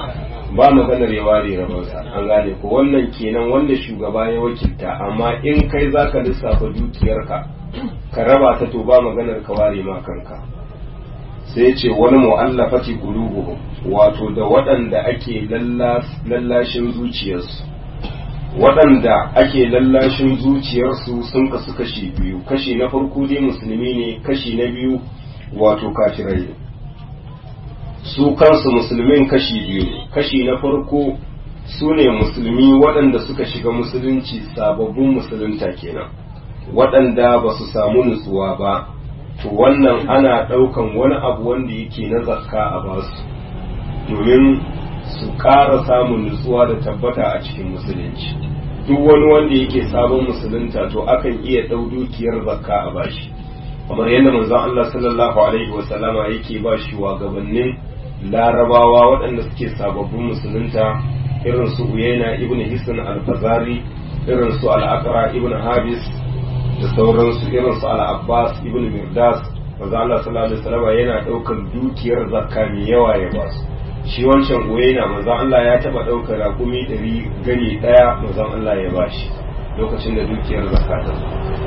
ba maganar ya ware rabansa an gane ko wannan kenan wanda shugaba ya wakilta amma in kai zaka lissafa dukiyarka ka raba ta to ba maganar ka ware ma kanka sai ce wani mu'allafati qulubuhum wato da waɗanda ake lallashin zuciyarsu waɗanda ake lallashin zuciyarsu sun kasu kashi biyu kashi na farko dai musulmi ne kashi na biyu wato kafirai ne su kansu musulmin kashi biyu ne kashi na farko su ne musulmi waɗanda suka shiga musulunci sababbin musulunta kenan waɗanda ba su samu nutsuwa ba to wannan ana ɗaukan wani abu wanda yake na zakka a basu domin su ƙara samun nutsuwa da tabbata a cikin musulunci duk wani wanda yake sabon musulunta to akan iya ɗau dukiyar zakka a bashi kamar yadda manzon Allah sallallahu alaihi wa sallama yake ba shi wa gabanin larabawa waɗanda suke sababbin musulunta irin su uyaina ibn hisan al-fazari irin su al-aqra ibn habis da sauransu irin su al-abbas ibn mirdas manzon Allah sallallahu alaihi wa sallama yana ɗaukar dukiyar zakka mai yawa ya ba su shi wancan uyaina manzon Allah ya taba ɗaukar rakumi ɗari gani ɗaya manzon Allah ya bashi lokacin da dukiyar zakka ta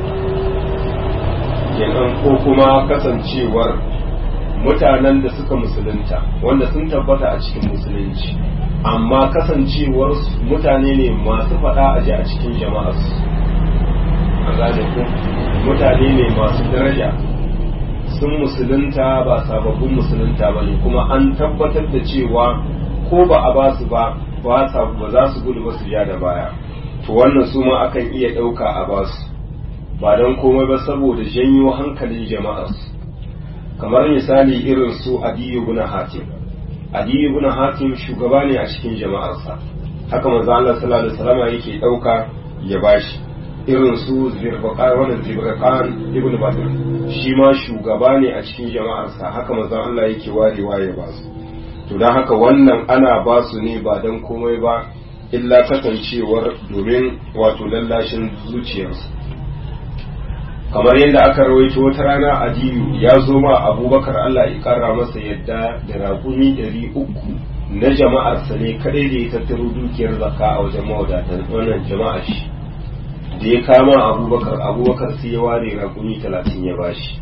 kenan ko kuma kasancewar mutanen da suka musulunta wanda sun tabbata a cikin musulunci amma kasancewar mutane ne masu faɗa a ji a cikin jama'arsu a gane ku mutane ne masu daraja sun musulunta ba sababbin musulunta ba ne kuma an tabbatar da cewa ko ba a basu ba ba za su gudu ba su ja da baya to wannan su ma akan iya ɗauka a basu ba don komai ba saboda janyo hankalin jama'arsu kamar misali irin su adiyu guna hatim adiyu guna hatim shugaba ne a cikin jama'arsa haka manzo Allah sallallahu alaihi wasallam yake ɗauka ya bashi irin su zirbaqan wannan zirbaqan ibn badr shi ma shugaba ne a cikin jama'arsa haka manzo Allah yake warewa ya basu to dan haka wannan ana basu ne ba don komai ba illa kasancewar domin wato lallashin zuciyarsu kamar yadda aka rawaito wata rana adiyu ya zo ma abubakar Allah ya kara masa yadda da raƙumi ɗari uku na jama'arsa ne kadai da ya tattaro dukiyar zakka a wajen mawadatan wannan jama'ar shi da ya kama abubakar abubakar sai ya ware raƙumi talatin ya bashi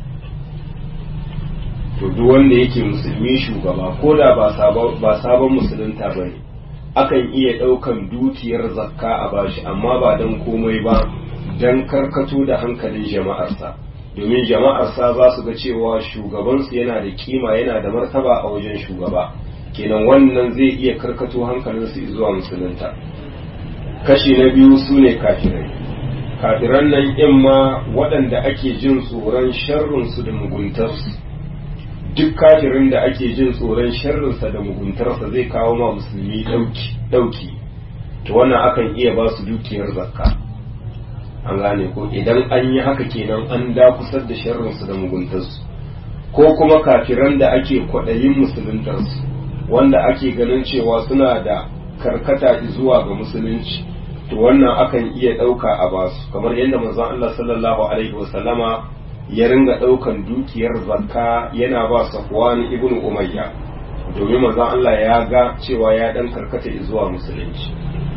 to duk wanda yake musulmi shugaba ko da ba sabon musulunta ba ne akan iya ɗaukan dukiyar zakka a bashi amma ba don komai ba don karkato da hankalin jama'arsa domin jama'arsa za su ga cewa shugabansu yana da kima yana da martaba a wajen shugaba kenan wannan zai iya karkato hankalinsu zuwa musulunta kashi na biyu su ne kafirai kafiran nan in ma waɗanda ake jin tsoron sharrinsu da muguntarsu duk kafirin da ake jin tsoron sharrinsa da muguntarsa zai kawo ma musulmi ɗauki to wannan akan iya ba su dukiyar zakka an gane ko idan an yi haka kenan an dakusar da sharrinsu da muguntarsu ko kuma kafiran da ake kwaɗayin musuluntarsu wanda ake ganin cewa suna da karkata zuwa ga musulunci to wannan akan iya ɗauka a basu kamar yadda manzon Allah sallallahu alaihi wasallama ya ringa ɗaukan dukiyar zakka yana ba Safwan ibn Umayya domin manzon Allah ya ga cewa ya dan karkata zuwa musulunci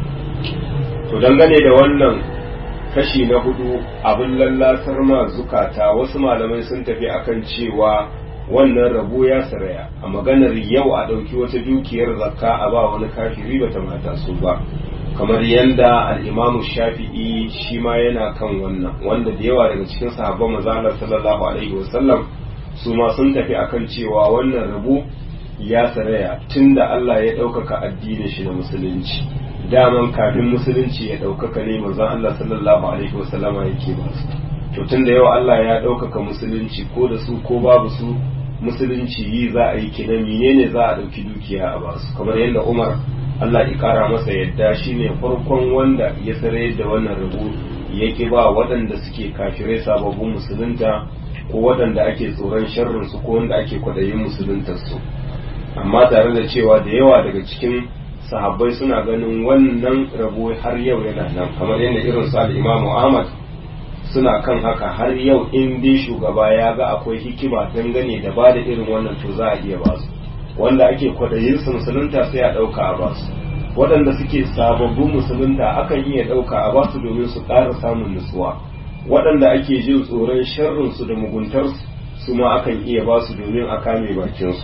to dangane da wannan kashi na hudu abin lallasar ma zukata wasu malamai sun tafi akan cewa wannan rabo ya saraya a maganar yau a ɗauki wata dukiyar zakka a ba wani kafiri bata mata su ba kamar yadda al'imamu shafi'i shi ma yana kan wannan wanda da yawa daga cikin sahabban mazalar sallallahu alaihi wasallam su ma sun tafi akan cewa wannan rabo ya saraya tunda Allah ya ɗaukaka addinin shi na musulunci daman kafin musulunci ya ɗaukaka ne manzon Allah sallallahu alaihi wasallama yake ba su to tunda yau Allah ya ɗaukaka musulunci ko da su ko babu su musulunci yi za a yi kinan menene za a ɗauki dukiya a basu kamar yadda Umar Allah ya kara masa yadda shine farkon wanda ya sare da wannan rubu yake ba waɗanda suke kafirai sababbin musulunta ko waɗanda ake tsoron sharrin su ko wanda ake kwaɗayin musuluntar su amma tare da cewa da yawa daga cikin sahabbai suna ganin wannan rabo har yau yana nan kamar yadda irin su al-Imam Ahmad suna kan haka har yau in dai shugaba ya ga akwai hikima dangane da ba da irin wannan to za a iya ba su wanda ake kwadayin su musulunta sai a ɗauka a basu waɗanda suke sababbin musulunta akan iya ɗauka a basu domin su ƙara samun nutsuwa waɗanda ake jin tsoron sharrinsu da muguntarsu su ma akan iya basu domin a kame bakinsu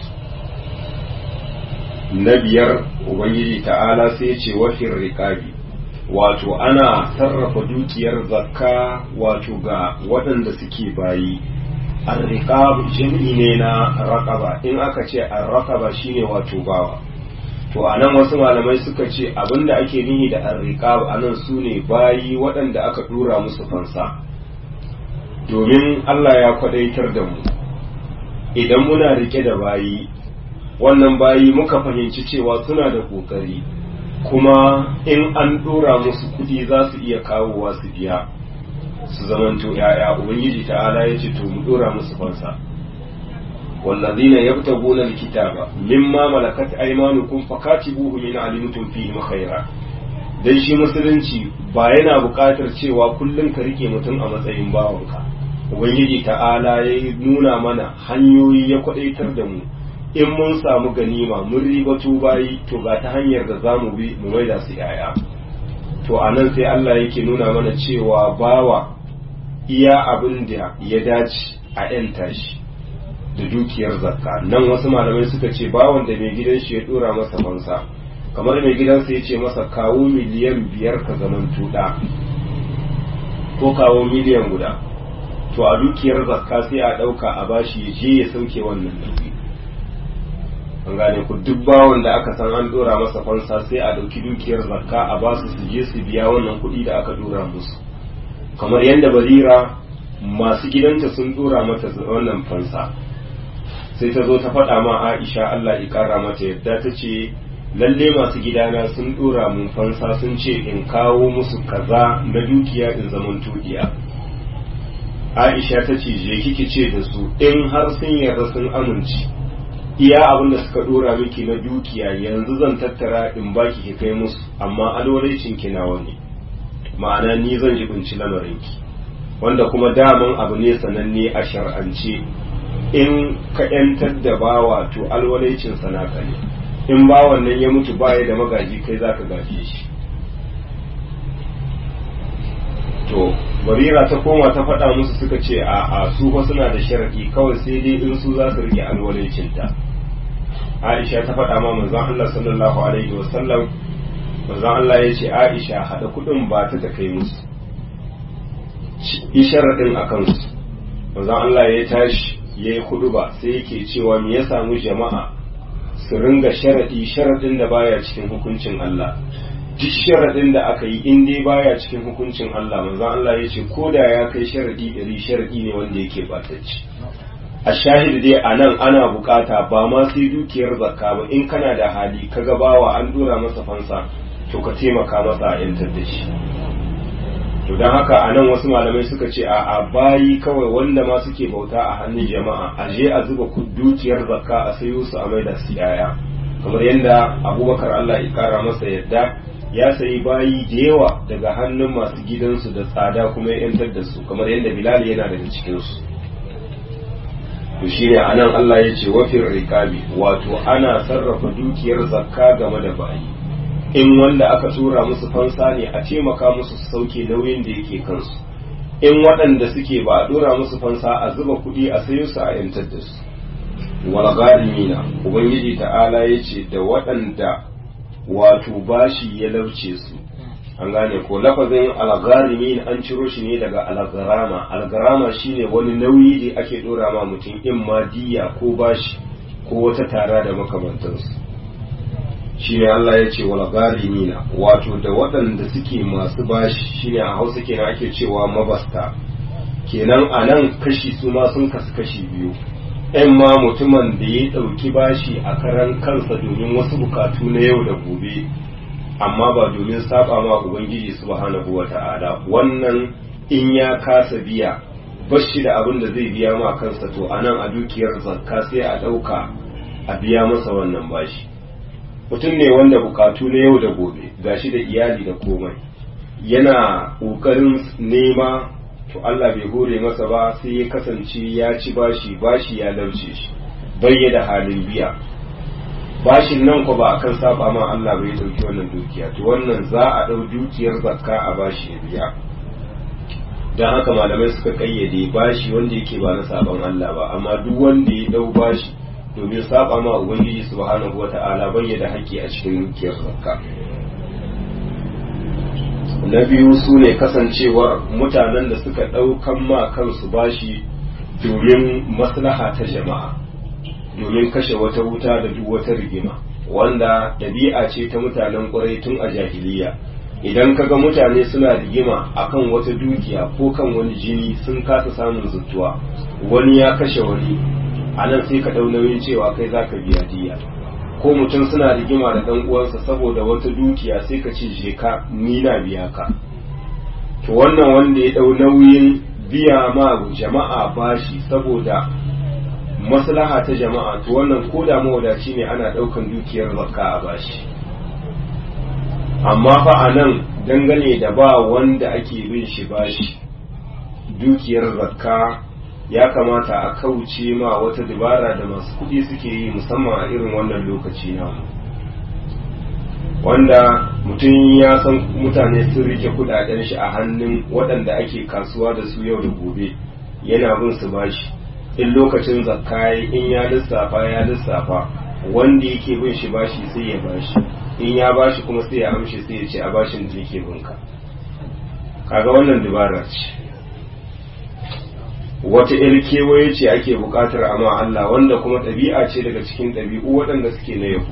na biyar ubangiji ta'ala sai ce wafin riƙabi wato ana sarrafa dukiyar zakka wato ga waɗanda suke bayi arriqab jam'i ne na raqaba in aka ce arraqaba shine wato bawa to anan wasu malamai suka ce abinda ake nihi da arriqab anan sune bayi waɗanda aka dura musu fansa domin Allah ya kwadaitar da mu idan muna rike da bayi wannan bayi muka fahimci cewa suna da kokari kuma in an dora musu kudi za su iya kawowa su biya su zamanto ya'ya ubangiji ta'ala ya ce to mu dora musu fansa wallazina yabtaguna alkitaba mimma malakat aymanukum fakatibuhu in alimtum fihi khaira dan shi musulunci ba yana buƙatar cewa kullum ka rike mutum a matsayin bawanka ubangiji ta'ala ya nuna mana hanyoyi ya kwadaitar da mu in mun samu ganima mun ribatu bayi to ga ta hanyar da za mu bi mu maida su yaya to a nan sai Allah yake nuna mana cewa bawa iya abin da ya dace a ‘yanta shi da dukiyar zakka nan wasu malamai suka ce bawan da mai gidan shi ya dora masa fansa kamar mai gidansa ya ce masa kawo miliyan biyar ka zaman tuɗa ko kawo miliyan guda to a dukiyar zakka sai a ɗauka a bashi ya je ya sauke wannan nauyi an gane ku duk bawon da aka san an dora masa fansa sai a ɗauki dukiyar zakka a basu su je su biya wannan kuɗi da aka dora musu kamar yadda barira masu gidanta sun dora mata wannan fansa sai ta zo ta faɗa ma aisha allah ya ƙara mata yadda ta ce lalle masu gidana sun dora mun fansa sun ce in kawo musu kaza na dukiya in zaman tudiya aisha ta ce je kike ce da su in har sun yarda sun amince iya abin da suka dora miki na dukiya yanzu zan tattara in baki ki kai musu amma alwalaicin ki nawa ne ma'ana ni zan jibinci lamarinki wanda kuma daman abu ne sananne a shar'ance in ka yantar da bawa to alwalaicin sanaka ne in bawan nan ya mutu baya da magaji kai zaka gaje shi to barira ta koma ta faɗa musu suka ce a a su fa suna da sharadi kawai sai dai in su za su rike alwalancinta Aisha ta faɗa ma manzon Allah sallallahu alaihi wa sallam manzon Allah ya ce Aisha hada kuɗin ba ta ta kai musu yi sharadin a kansu manzon Allah ya tashi ya yi kudu ba sai yake cewa me ya samu jama'a su ringa sharadi sharadin da baya cikin hukuncin Allah duk sharaɗin da aka yi in dai baya cikin hukuncin Allah manzon Allah ya ce ko da ya kai sharaɗi ɗari sharaɗi ne wanda yake batacci a shahid dai a nan ana bukata ba ma sai dukiyar zakka ba in kana da hali ka bawa an dora masa fansa to ka taimaka masa a yantar da shi to don haka a nan wasu malamai suka ce a bayi kawai wanda ma suke bauta a hannun jama'a a je a zuba dukiyar zakka a sayo su a maida su yaya kamar yadda abubakar Allah ya kara masa yadda ya sayi bayi da yawa daga hannun masu gidansu da tsada kuma ya yantar da su kamar yadda bilal yana daga cikinsu to shine anan Allah ya ce wafin rikabi wato ana sarrafa dukiyar zakka game da bayi in wanda aka tura musu fansa ne a taimaka musu su sauke nauyin da yake kansu in waɗanda suke ba a dora musu fansa a zuba kuɗi a sayo su a yantar da su wal gharimina ubangiji ta'ala yace da waɗanda wato bashi ya lauce su an gane ko lafazin algharimin an ciro shi ne daga algarama algarama shine wani nauyi da ake dora ma mutum in ma diya ko bashi ko wata tara da makamantansu shine Allah ya ce wal gharimina wato da waɗanda suke masu bashi shine a Hausa kenan ake cewa mabasta kenan anan kashi su ma sun kasu kashi biyu ‘yan ma mutumin da ya ɗauki bashi a karan kansa domin wasu bukatu na yau da gobe amma ba domin saba ma ubangiji subhanahu wa ta'ala wannan in ya kasa biya bashi da abin da zai biya ma kansa to anan a dukiyar zakka sai a ɗauka a biya masa wannan bashi mutum ne wanda bukatu na yau da gobe gashi da iyali da komai yana ƙoƙarin nema to Allah bai hore masa ba sai ya kasance ya ci bashi bashi ya lauce shi bai da halin biya bashin nan ko ba akan saba ma Allah bai dauki wannan dukiya to wannan za a dau dukiyar zakka a bashi ya biya dan haka malamai suka kayyade bashi wanda yake ba na saban Allah ba amma duk wanda ya dau bashi domin saba ma ubangiji subhanahu wata'ala bai da haƙƙi a cikin dukiyar zakka na biyu su ne kasancewar mutanen da suka ɗaukan ma kansu bashi domin maslaha ta jama'a domin kashe wata wuta da duk wata rigima wanda ɗabi'a ce ta mutanen ƙwarai tun a jahiliya idan kaga mutane suna rigima akan wata dukiya ko kan wani jini sun kasa samun zuttuwa wani ya kashe wani a nan sai ka ɗau nauyin cewa kai za ka biya diya ko mutum suna rigima da ɗan uwansa saboda wata dukiya sai ka ce je ka ni na biya ka to wannan wanda ya ɗau nauyin biya ma jama'a bashi saboda maslaha ta jama'a to wannan ko da mawadaci ne ana ɗaukan dukiyar zakka a bashi amma fa a nan dangane da ba wanda ake bin shi bashi dukiyar zakka ya kamata a kauce ma wata dabara da masu kuɗi suke yi musamman a irin wannan lokaci namu wanda mutum ya san mutane sun rike kudaden shi a hannun waɗanda ake kasuwa da su yau da gobe yana bin su bashi in lokacin zakka in ya lissafa ya lissafa wanda yake bin shi bashi sai ya bashi in ya bashi kuma sai ya amshi sai ya ce a bashin da yake binka kaga wannan dabara ce wata il kewaye ce ake bukatar amma Allah wanda kuma ɗabi'a ce daga cikin ɗabi'u waɗanda suke na yau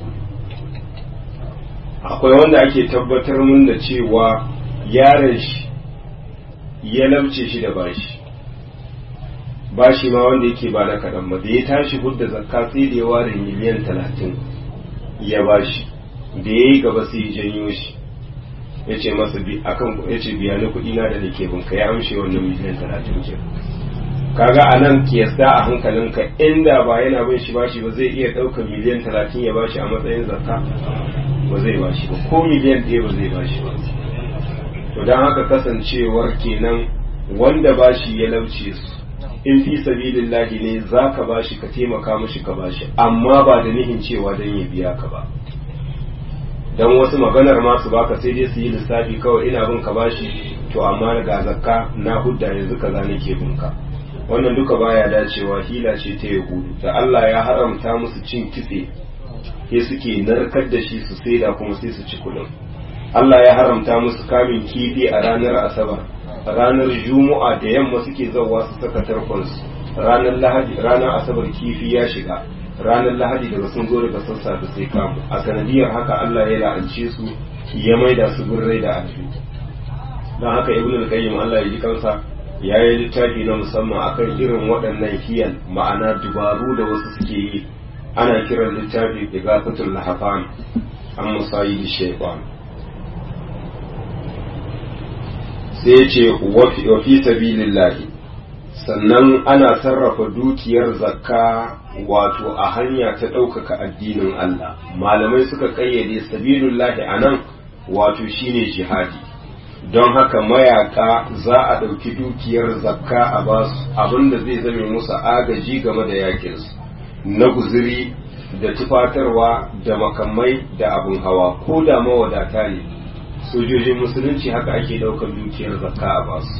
akwai wanda ake tabbatar mun da cewa yaron shi ya labce shi da bashi bashi ma wanda yake ba na kaɗan ba da ya tashi hudda zakka sai da ya ware miliyan talatin ya bashi da ya yi gaba sai ya janyo shi ya ce masa akan ya ce biya ni kuɗi na da nake binka ya amshe wannan miliyan talatin ke kaga a nan kiyasta a hankalinka inda ba yana bin shi bashi ba zai iya ɗaukar miliyan talatin ya bashi a matsayin zakka ba zai bashi ba ko miliyan ɗaya ba zai bashi ba to don haka kasancewar kenan wanda bashi ya lauce su in fi sabilillahi ne za ka bashi ka taimaka mashi ka bashi amma ba da nihin cewa don ya biya ka ba don wasu maganar masu baka sai dai su yi lissafi kawai ina bin ka bashi to amma ga zakka na hudda yanzu kaza nake bin ka wannan duka baya dacewa hila ce ta yahudu da Allah ya haramta musu cin kitse sai suke narkar da shi su saida kuma sai su ci kudin Allah ya haramta musu kamin kifi a ranar asabar ranar juma'a da yamma suke zauwa su saka tarkonsu ranar lahadi ranar asabar kifi ya shiga ranar lahadi daga sun zo daga sassafe sai kamu a sanadiyar haka Allah ya la'ance su ya maida su birrai da alfi don haka ibn al-qayyim Allah ya ji kansa ya yi littafi na musamman akan irin waɗannan hiyal ma'ana dubaru da wasu suke yi ana kiran littafi igafatul lahafan an musayi da shaitan sai ce wa fi sabilillahi sannan ana sarrafa dukiyar zakka wato a hanya ta ɗaukaka addinin Allah malamai suka ƙayyade sabilullahi a nan wato shine jihadi don haka mayaka za a ɗauki dukiyar zakka a basu abinda zai zame musu agaji game da yakinsu na guziri da tufatarwa da makamai da abin hawa ko da mawadata ne sojojin musulunci haka ake ɗaukar dukiyar zakka a basu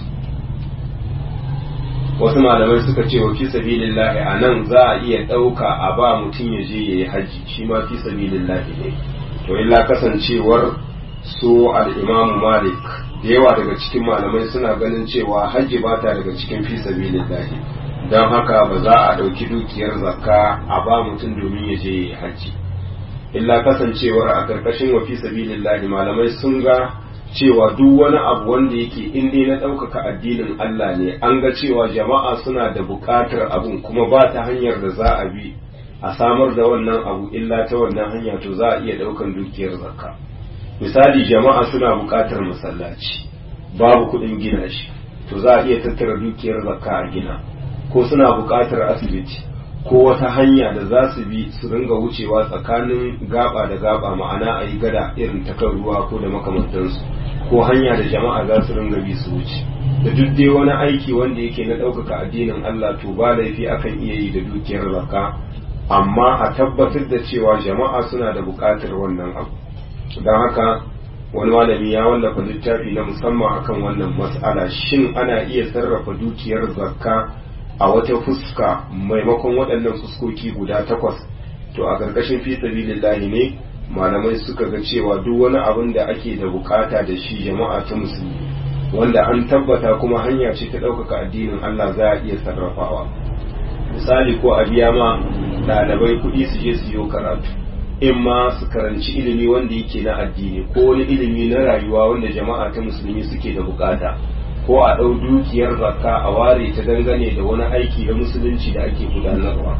wasu malamai suka ce wa fi sabilillahi a nan za a iya ɗauka a ba mutum ya je ya yi hajji shi ma fi sabilillahi ne to illa kasancewar su al-imamu malik da yawa daga cikin malamai suna ganin cewa hajji ba ta daga cikin fi sabilillahi don haka ba za a ɗauki dukiyar zakka a ba mutum domin ya je ya yi hajji illa kasancewar a ƙarƙashin wa fi sabilillahi malamai sun ga cewa duk wani abu wanda yake in dai na ɗaukaka addinin Allah ne an ga cewa jama'a suna da buƙatar abun kuma ba ta hanyar da za a bi a samar da wannan abu illa ta wannan hanya to za a iya ɗaukan dukiyar zakka misali jama'a suna buƙatar masallaci babu kuɗin gina shi to za a iya tattara dukiyar zakka a gina ko suna buƙatar asibiti ko wata hanya da za su bi su ringa wucewa tsakanin gaba da gaba ma'ana a yi gada irin ta kan ruwa ko da makamantansu ko hanya da jama'a za su ringa bi su wuce da duk dai wani aiki wanda yake na ɗaukaka addinin Allah to ba laifi akan iya yi da dukiyar zakka amma a tabbatar da cewa jama'a suna da buƙatar wannan abu don haka wani malami ya wallafa littafi na musamman akan wannan mas'ala shin ana iya sarrafa dukiyar zakka a wata fuska maimakon waɗannan fuskoki guda takwas to a ƙarƙashin fi sabilillahi ne malamai suka ga cewa duk wani abin da ake da bukata da shi jama'a ta musulmi wanda an tabbata kuma hanya ce ta ɗaukaka addinin Allah za a iya sarrafawa misali ko a biya ma ɗalibai kuɗi su je su yi karatu in ma su karanci ilimi wanda yake na addini ko wani ilimi na rayuwa wanda jama'a ta musulmi suke da bukata ko a ɗau dukiyar zakka a ware ta dangane da wani aiki na musulunci da ake gudanarwa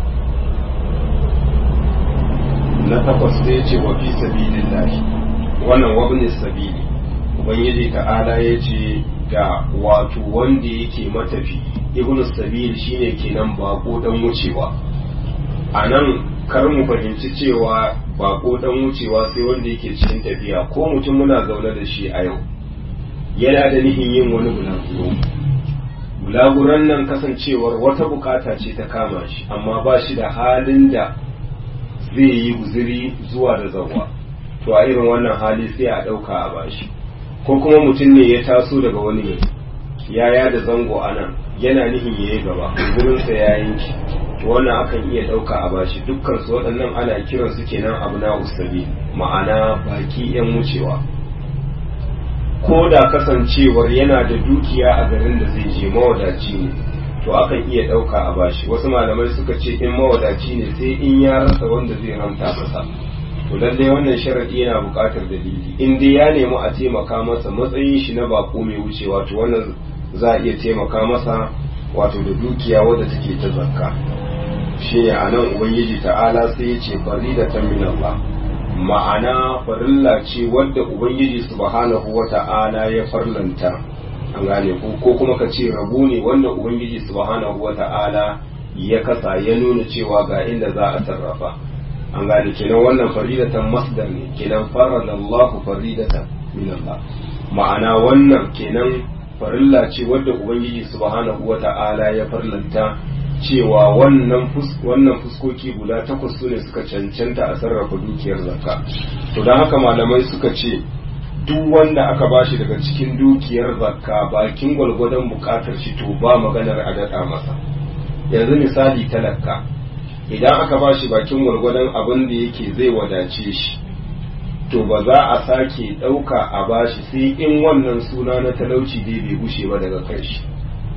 na takwas sai ce wa fi sabilillahi wannan wabnin sabili ubangiji ta'ala ya ce da wato wanda yake matafi ibnu sabil shine kenan bako dan wucewa a nan kar mu fahimci cewa bako dan wucewa sai wanda yake cikin tafiya ko mutum muna zaune da shi a yau yana da nihin yin wani bulaguro bulaguran nan kasancewar wata bukata ce ta kama shi amma ba shi da halin da zai yi guziri zuwa da zawa to a irin wannan hali sai a ɗauka a bashi ko kuma mutum ne ya taso daga wani ne ya da zango a nan yana nihin ya yi gaba gurinsa ya yanki to wannan akan iya ɗauka a bashi dukkan su waɗannan ana kiran su kenan abu na usabi ma'ana baki yan wucewa ko da kasancewar yana da dukiya a garin da zai je mawadaci ne to akan iya ɗauka a bashi wasu malamai suka ce in mawadaci ne sai in ya rasa wanda zai ramta masa to lallai wannan sharadi yana buƙatar dalili in dai ya nemi a taimaka masa matsayin shi na bako mai wucewa to wannan za a iya taimaka masa wato da dukiya wadda take ta zakka shine a nan ubangiji ta'ala sai ya ce faridatan min Allah ma'ana farilla ce wadda ubangiji subhanahu wa ta'ala ya farlanta an gane ko ko kuma ka ce rabu ne wanda ubangiji subhanahu wa ta'ala ya kasa ya nuna cewa ga inda za a sarrafa an gane kenan wannan faridatan masdar ne kenan farada Allah faridatan min Allah ma'ana wannan kenan farilla ce wadda ubangiji subhanahu wa ta'ala ya farlanta cewa wannan wannan fuskoki guda takwas su ne suka cancanta a sarrafa dukiyar zakka to don haka malamai suka ce duk wanda aka bashi daga cikin dukiyar zakka bakin gwalgwadon bukatar shi to ba maganar a daɗa masa yanzu misali talaka idan aka bashi bakin gwalgwadon abin da yake zai wadace shi to ba za a sake ɗauka a bashi sai in wannan suna na talauci dai bai gushe ba daga kai shi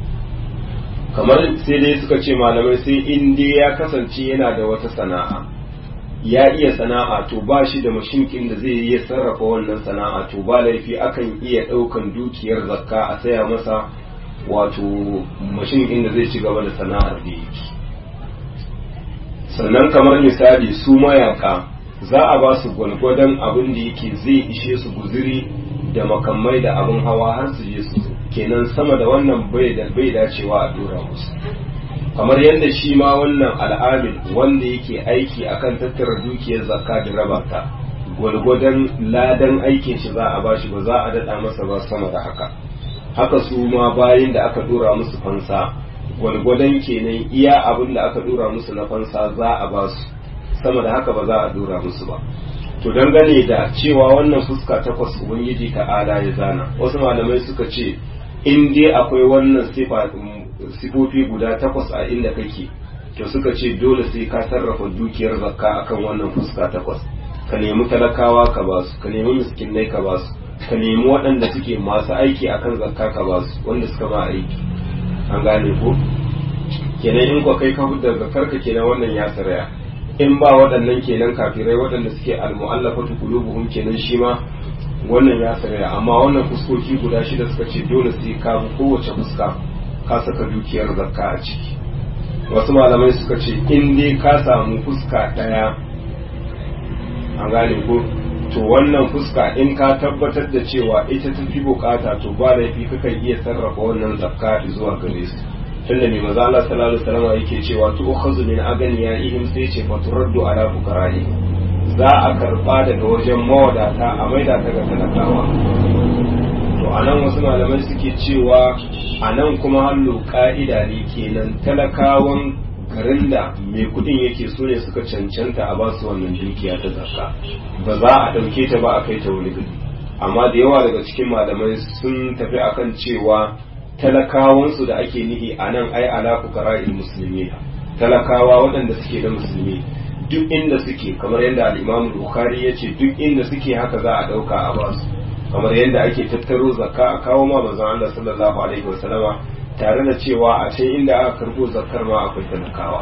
kamar sai dai suka ce malamai sai in dai ya kasance yana da wata sana'a ya iya sana'a to ba shi da mashinkin da zai iya sarrafa wannan sana'a to ba laifi akan iya ɗaukan dukiyar zakka a saya masa wato mashinkin da zai ci gaba da sana'ar da yake sannan kamar misali su mayaka za a ba su gwalgwadon abin da yake zai ishe su guziri da makamai da abin hawa har su je su kenan sama da wannan bai da bai dacewa a dora musu kamar yadda shi ma wannan al'amil wanda yake aiki akan tattara dukiyar zakka da raba ta gwalgwadon ladan aikin shi za a bashi ba za a daɗa masa ba sama da haka haka su ma bayan da aka dora musu fansa gwalgwadon kenan iya abin da aka dora musu na fansa za a ba su sama da haka ba za a dora musu ba to dangane da cewa wannan fuska takwas ubangiji ta'ala ya zana wasu malamai suka ce in dai akwai wannan sifofi guda takwas a inda kake to suka ce dole sai ka sarrafa dukiyar zakka akan wannan fuska takwas ka nemi talakawa ka ba su ka nemi miskinai ka ba su ka nemi waɗanda suke masu aiki akan zakka ka ba su wanda suka ma aiki an gane ko kenan in ko kai ka hudda zakkar ka kenan wannan ya saraya in ba waɗannan kenan kafirai waɗanda suke almu'allafatu qulubuhum kenan shi ma wannan ya saraya amma wannan fuskoki guda shida suka ce dole sai ka bi kowace fuska ka saka dukiyar zakka a ciki wasu malamai suka ce in dai ka samu fuska ɗaya an gane ko to wannan fuska in ka tabbatar da cewa ita ta fi bukata to ba laifi kakan iya sarrafa wannan zakka zuwa gare su tunda mai maza Allah sallallahu alaihi wasallam yake cewa tu ukhazu min aganiyaihim sai ce fa turaddu ala fuqara'i za a karba daga wajen mawadata a maida ta ga talakawa to anan wasu malamai suke cewa anan kuma hallo ka'ida ne kenan talakawan garin da mai kudin yake so ne suka cancanta a basu wannan dukiya ta zakka ba za a ɗauke ta ba a kai ta wani gari amma da yawa daga cikin malamai sun tafi akan cewa talakawansu da ake nihi a nan ai ala fuqara'il musulmi talakawa waɗanda suke da musulmi duk inda suke kamar yadda al-Imam Bukhari ya ce duk inda suke haka za a ɗauka a basu kamar yadda ake tattaro zakka a kawo ma manzon Allah sallallahu alaihi wasallama tare da cewa a can inda aka karbo zakkar ma akwai talakawa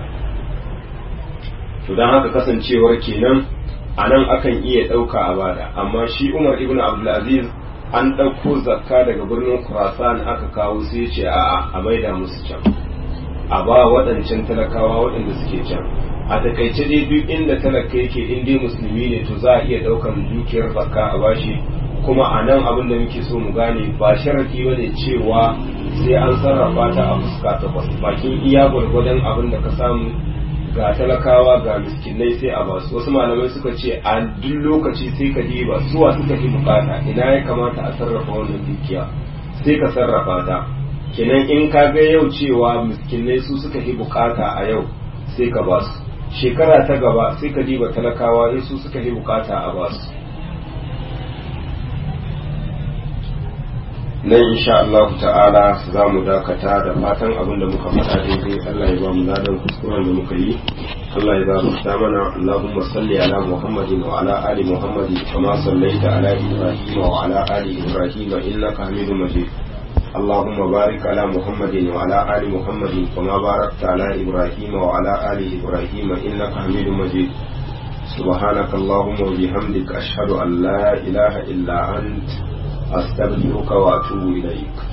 to don haka kasancewar kenan a nan akan iya ɗauka a bada amma shi Umar ibn Abdulaziz an ɗauko zakka daga birnin Khurasan aka kawo sai ya ce a'a a maida musu can a ba waɗancan talakawa waɗanda suke can a takaice dai duk inda talaka yake in dai musulmi ne to za a iya ɗaukar dukiyar zakka a bashi kuma a nan abin da muke so mu gane ba sharadi ba ne cewa sai an sarrafa ta a fuska takwas bakin iya gwargwadon abin da ka samu ga talakawa ga miskinai sai a basu wasu malamai suka ce a duk lokaci sai ka diba suwa suka fi bukata ina ya kamata a sarrafa wannan dukiya sai ka sarrafa ta kenan in ka ga yau cewa miskinai su suka fi bukata a yau sai ka basu shekara ta gaba sai ka diba talakawa in su suka fi bukata a basu nan insha Allah ta'ala za mu dakata da fatan abin da muka faɗa daidai Allah ya ba mu ladan kuskuren da muka yi Allah ya gafarta mana Allahumma salli ala Muhammadin wa ala ali Muhammadin kama sallaita ala Ibrahim wa ala ali Ibrahim innaka Hamidum Majid اللهم بارك على محمد وعلى آل محمد كما باركت على إبراهيم وعلى آل إبراهيم إنك حميد مجيد سبحانك اللهم وبحمدك أشهد أن لا إله إلا أنت أستغفرك وأتوب إليك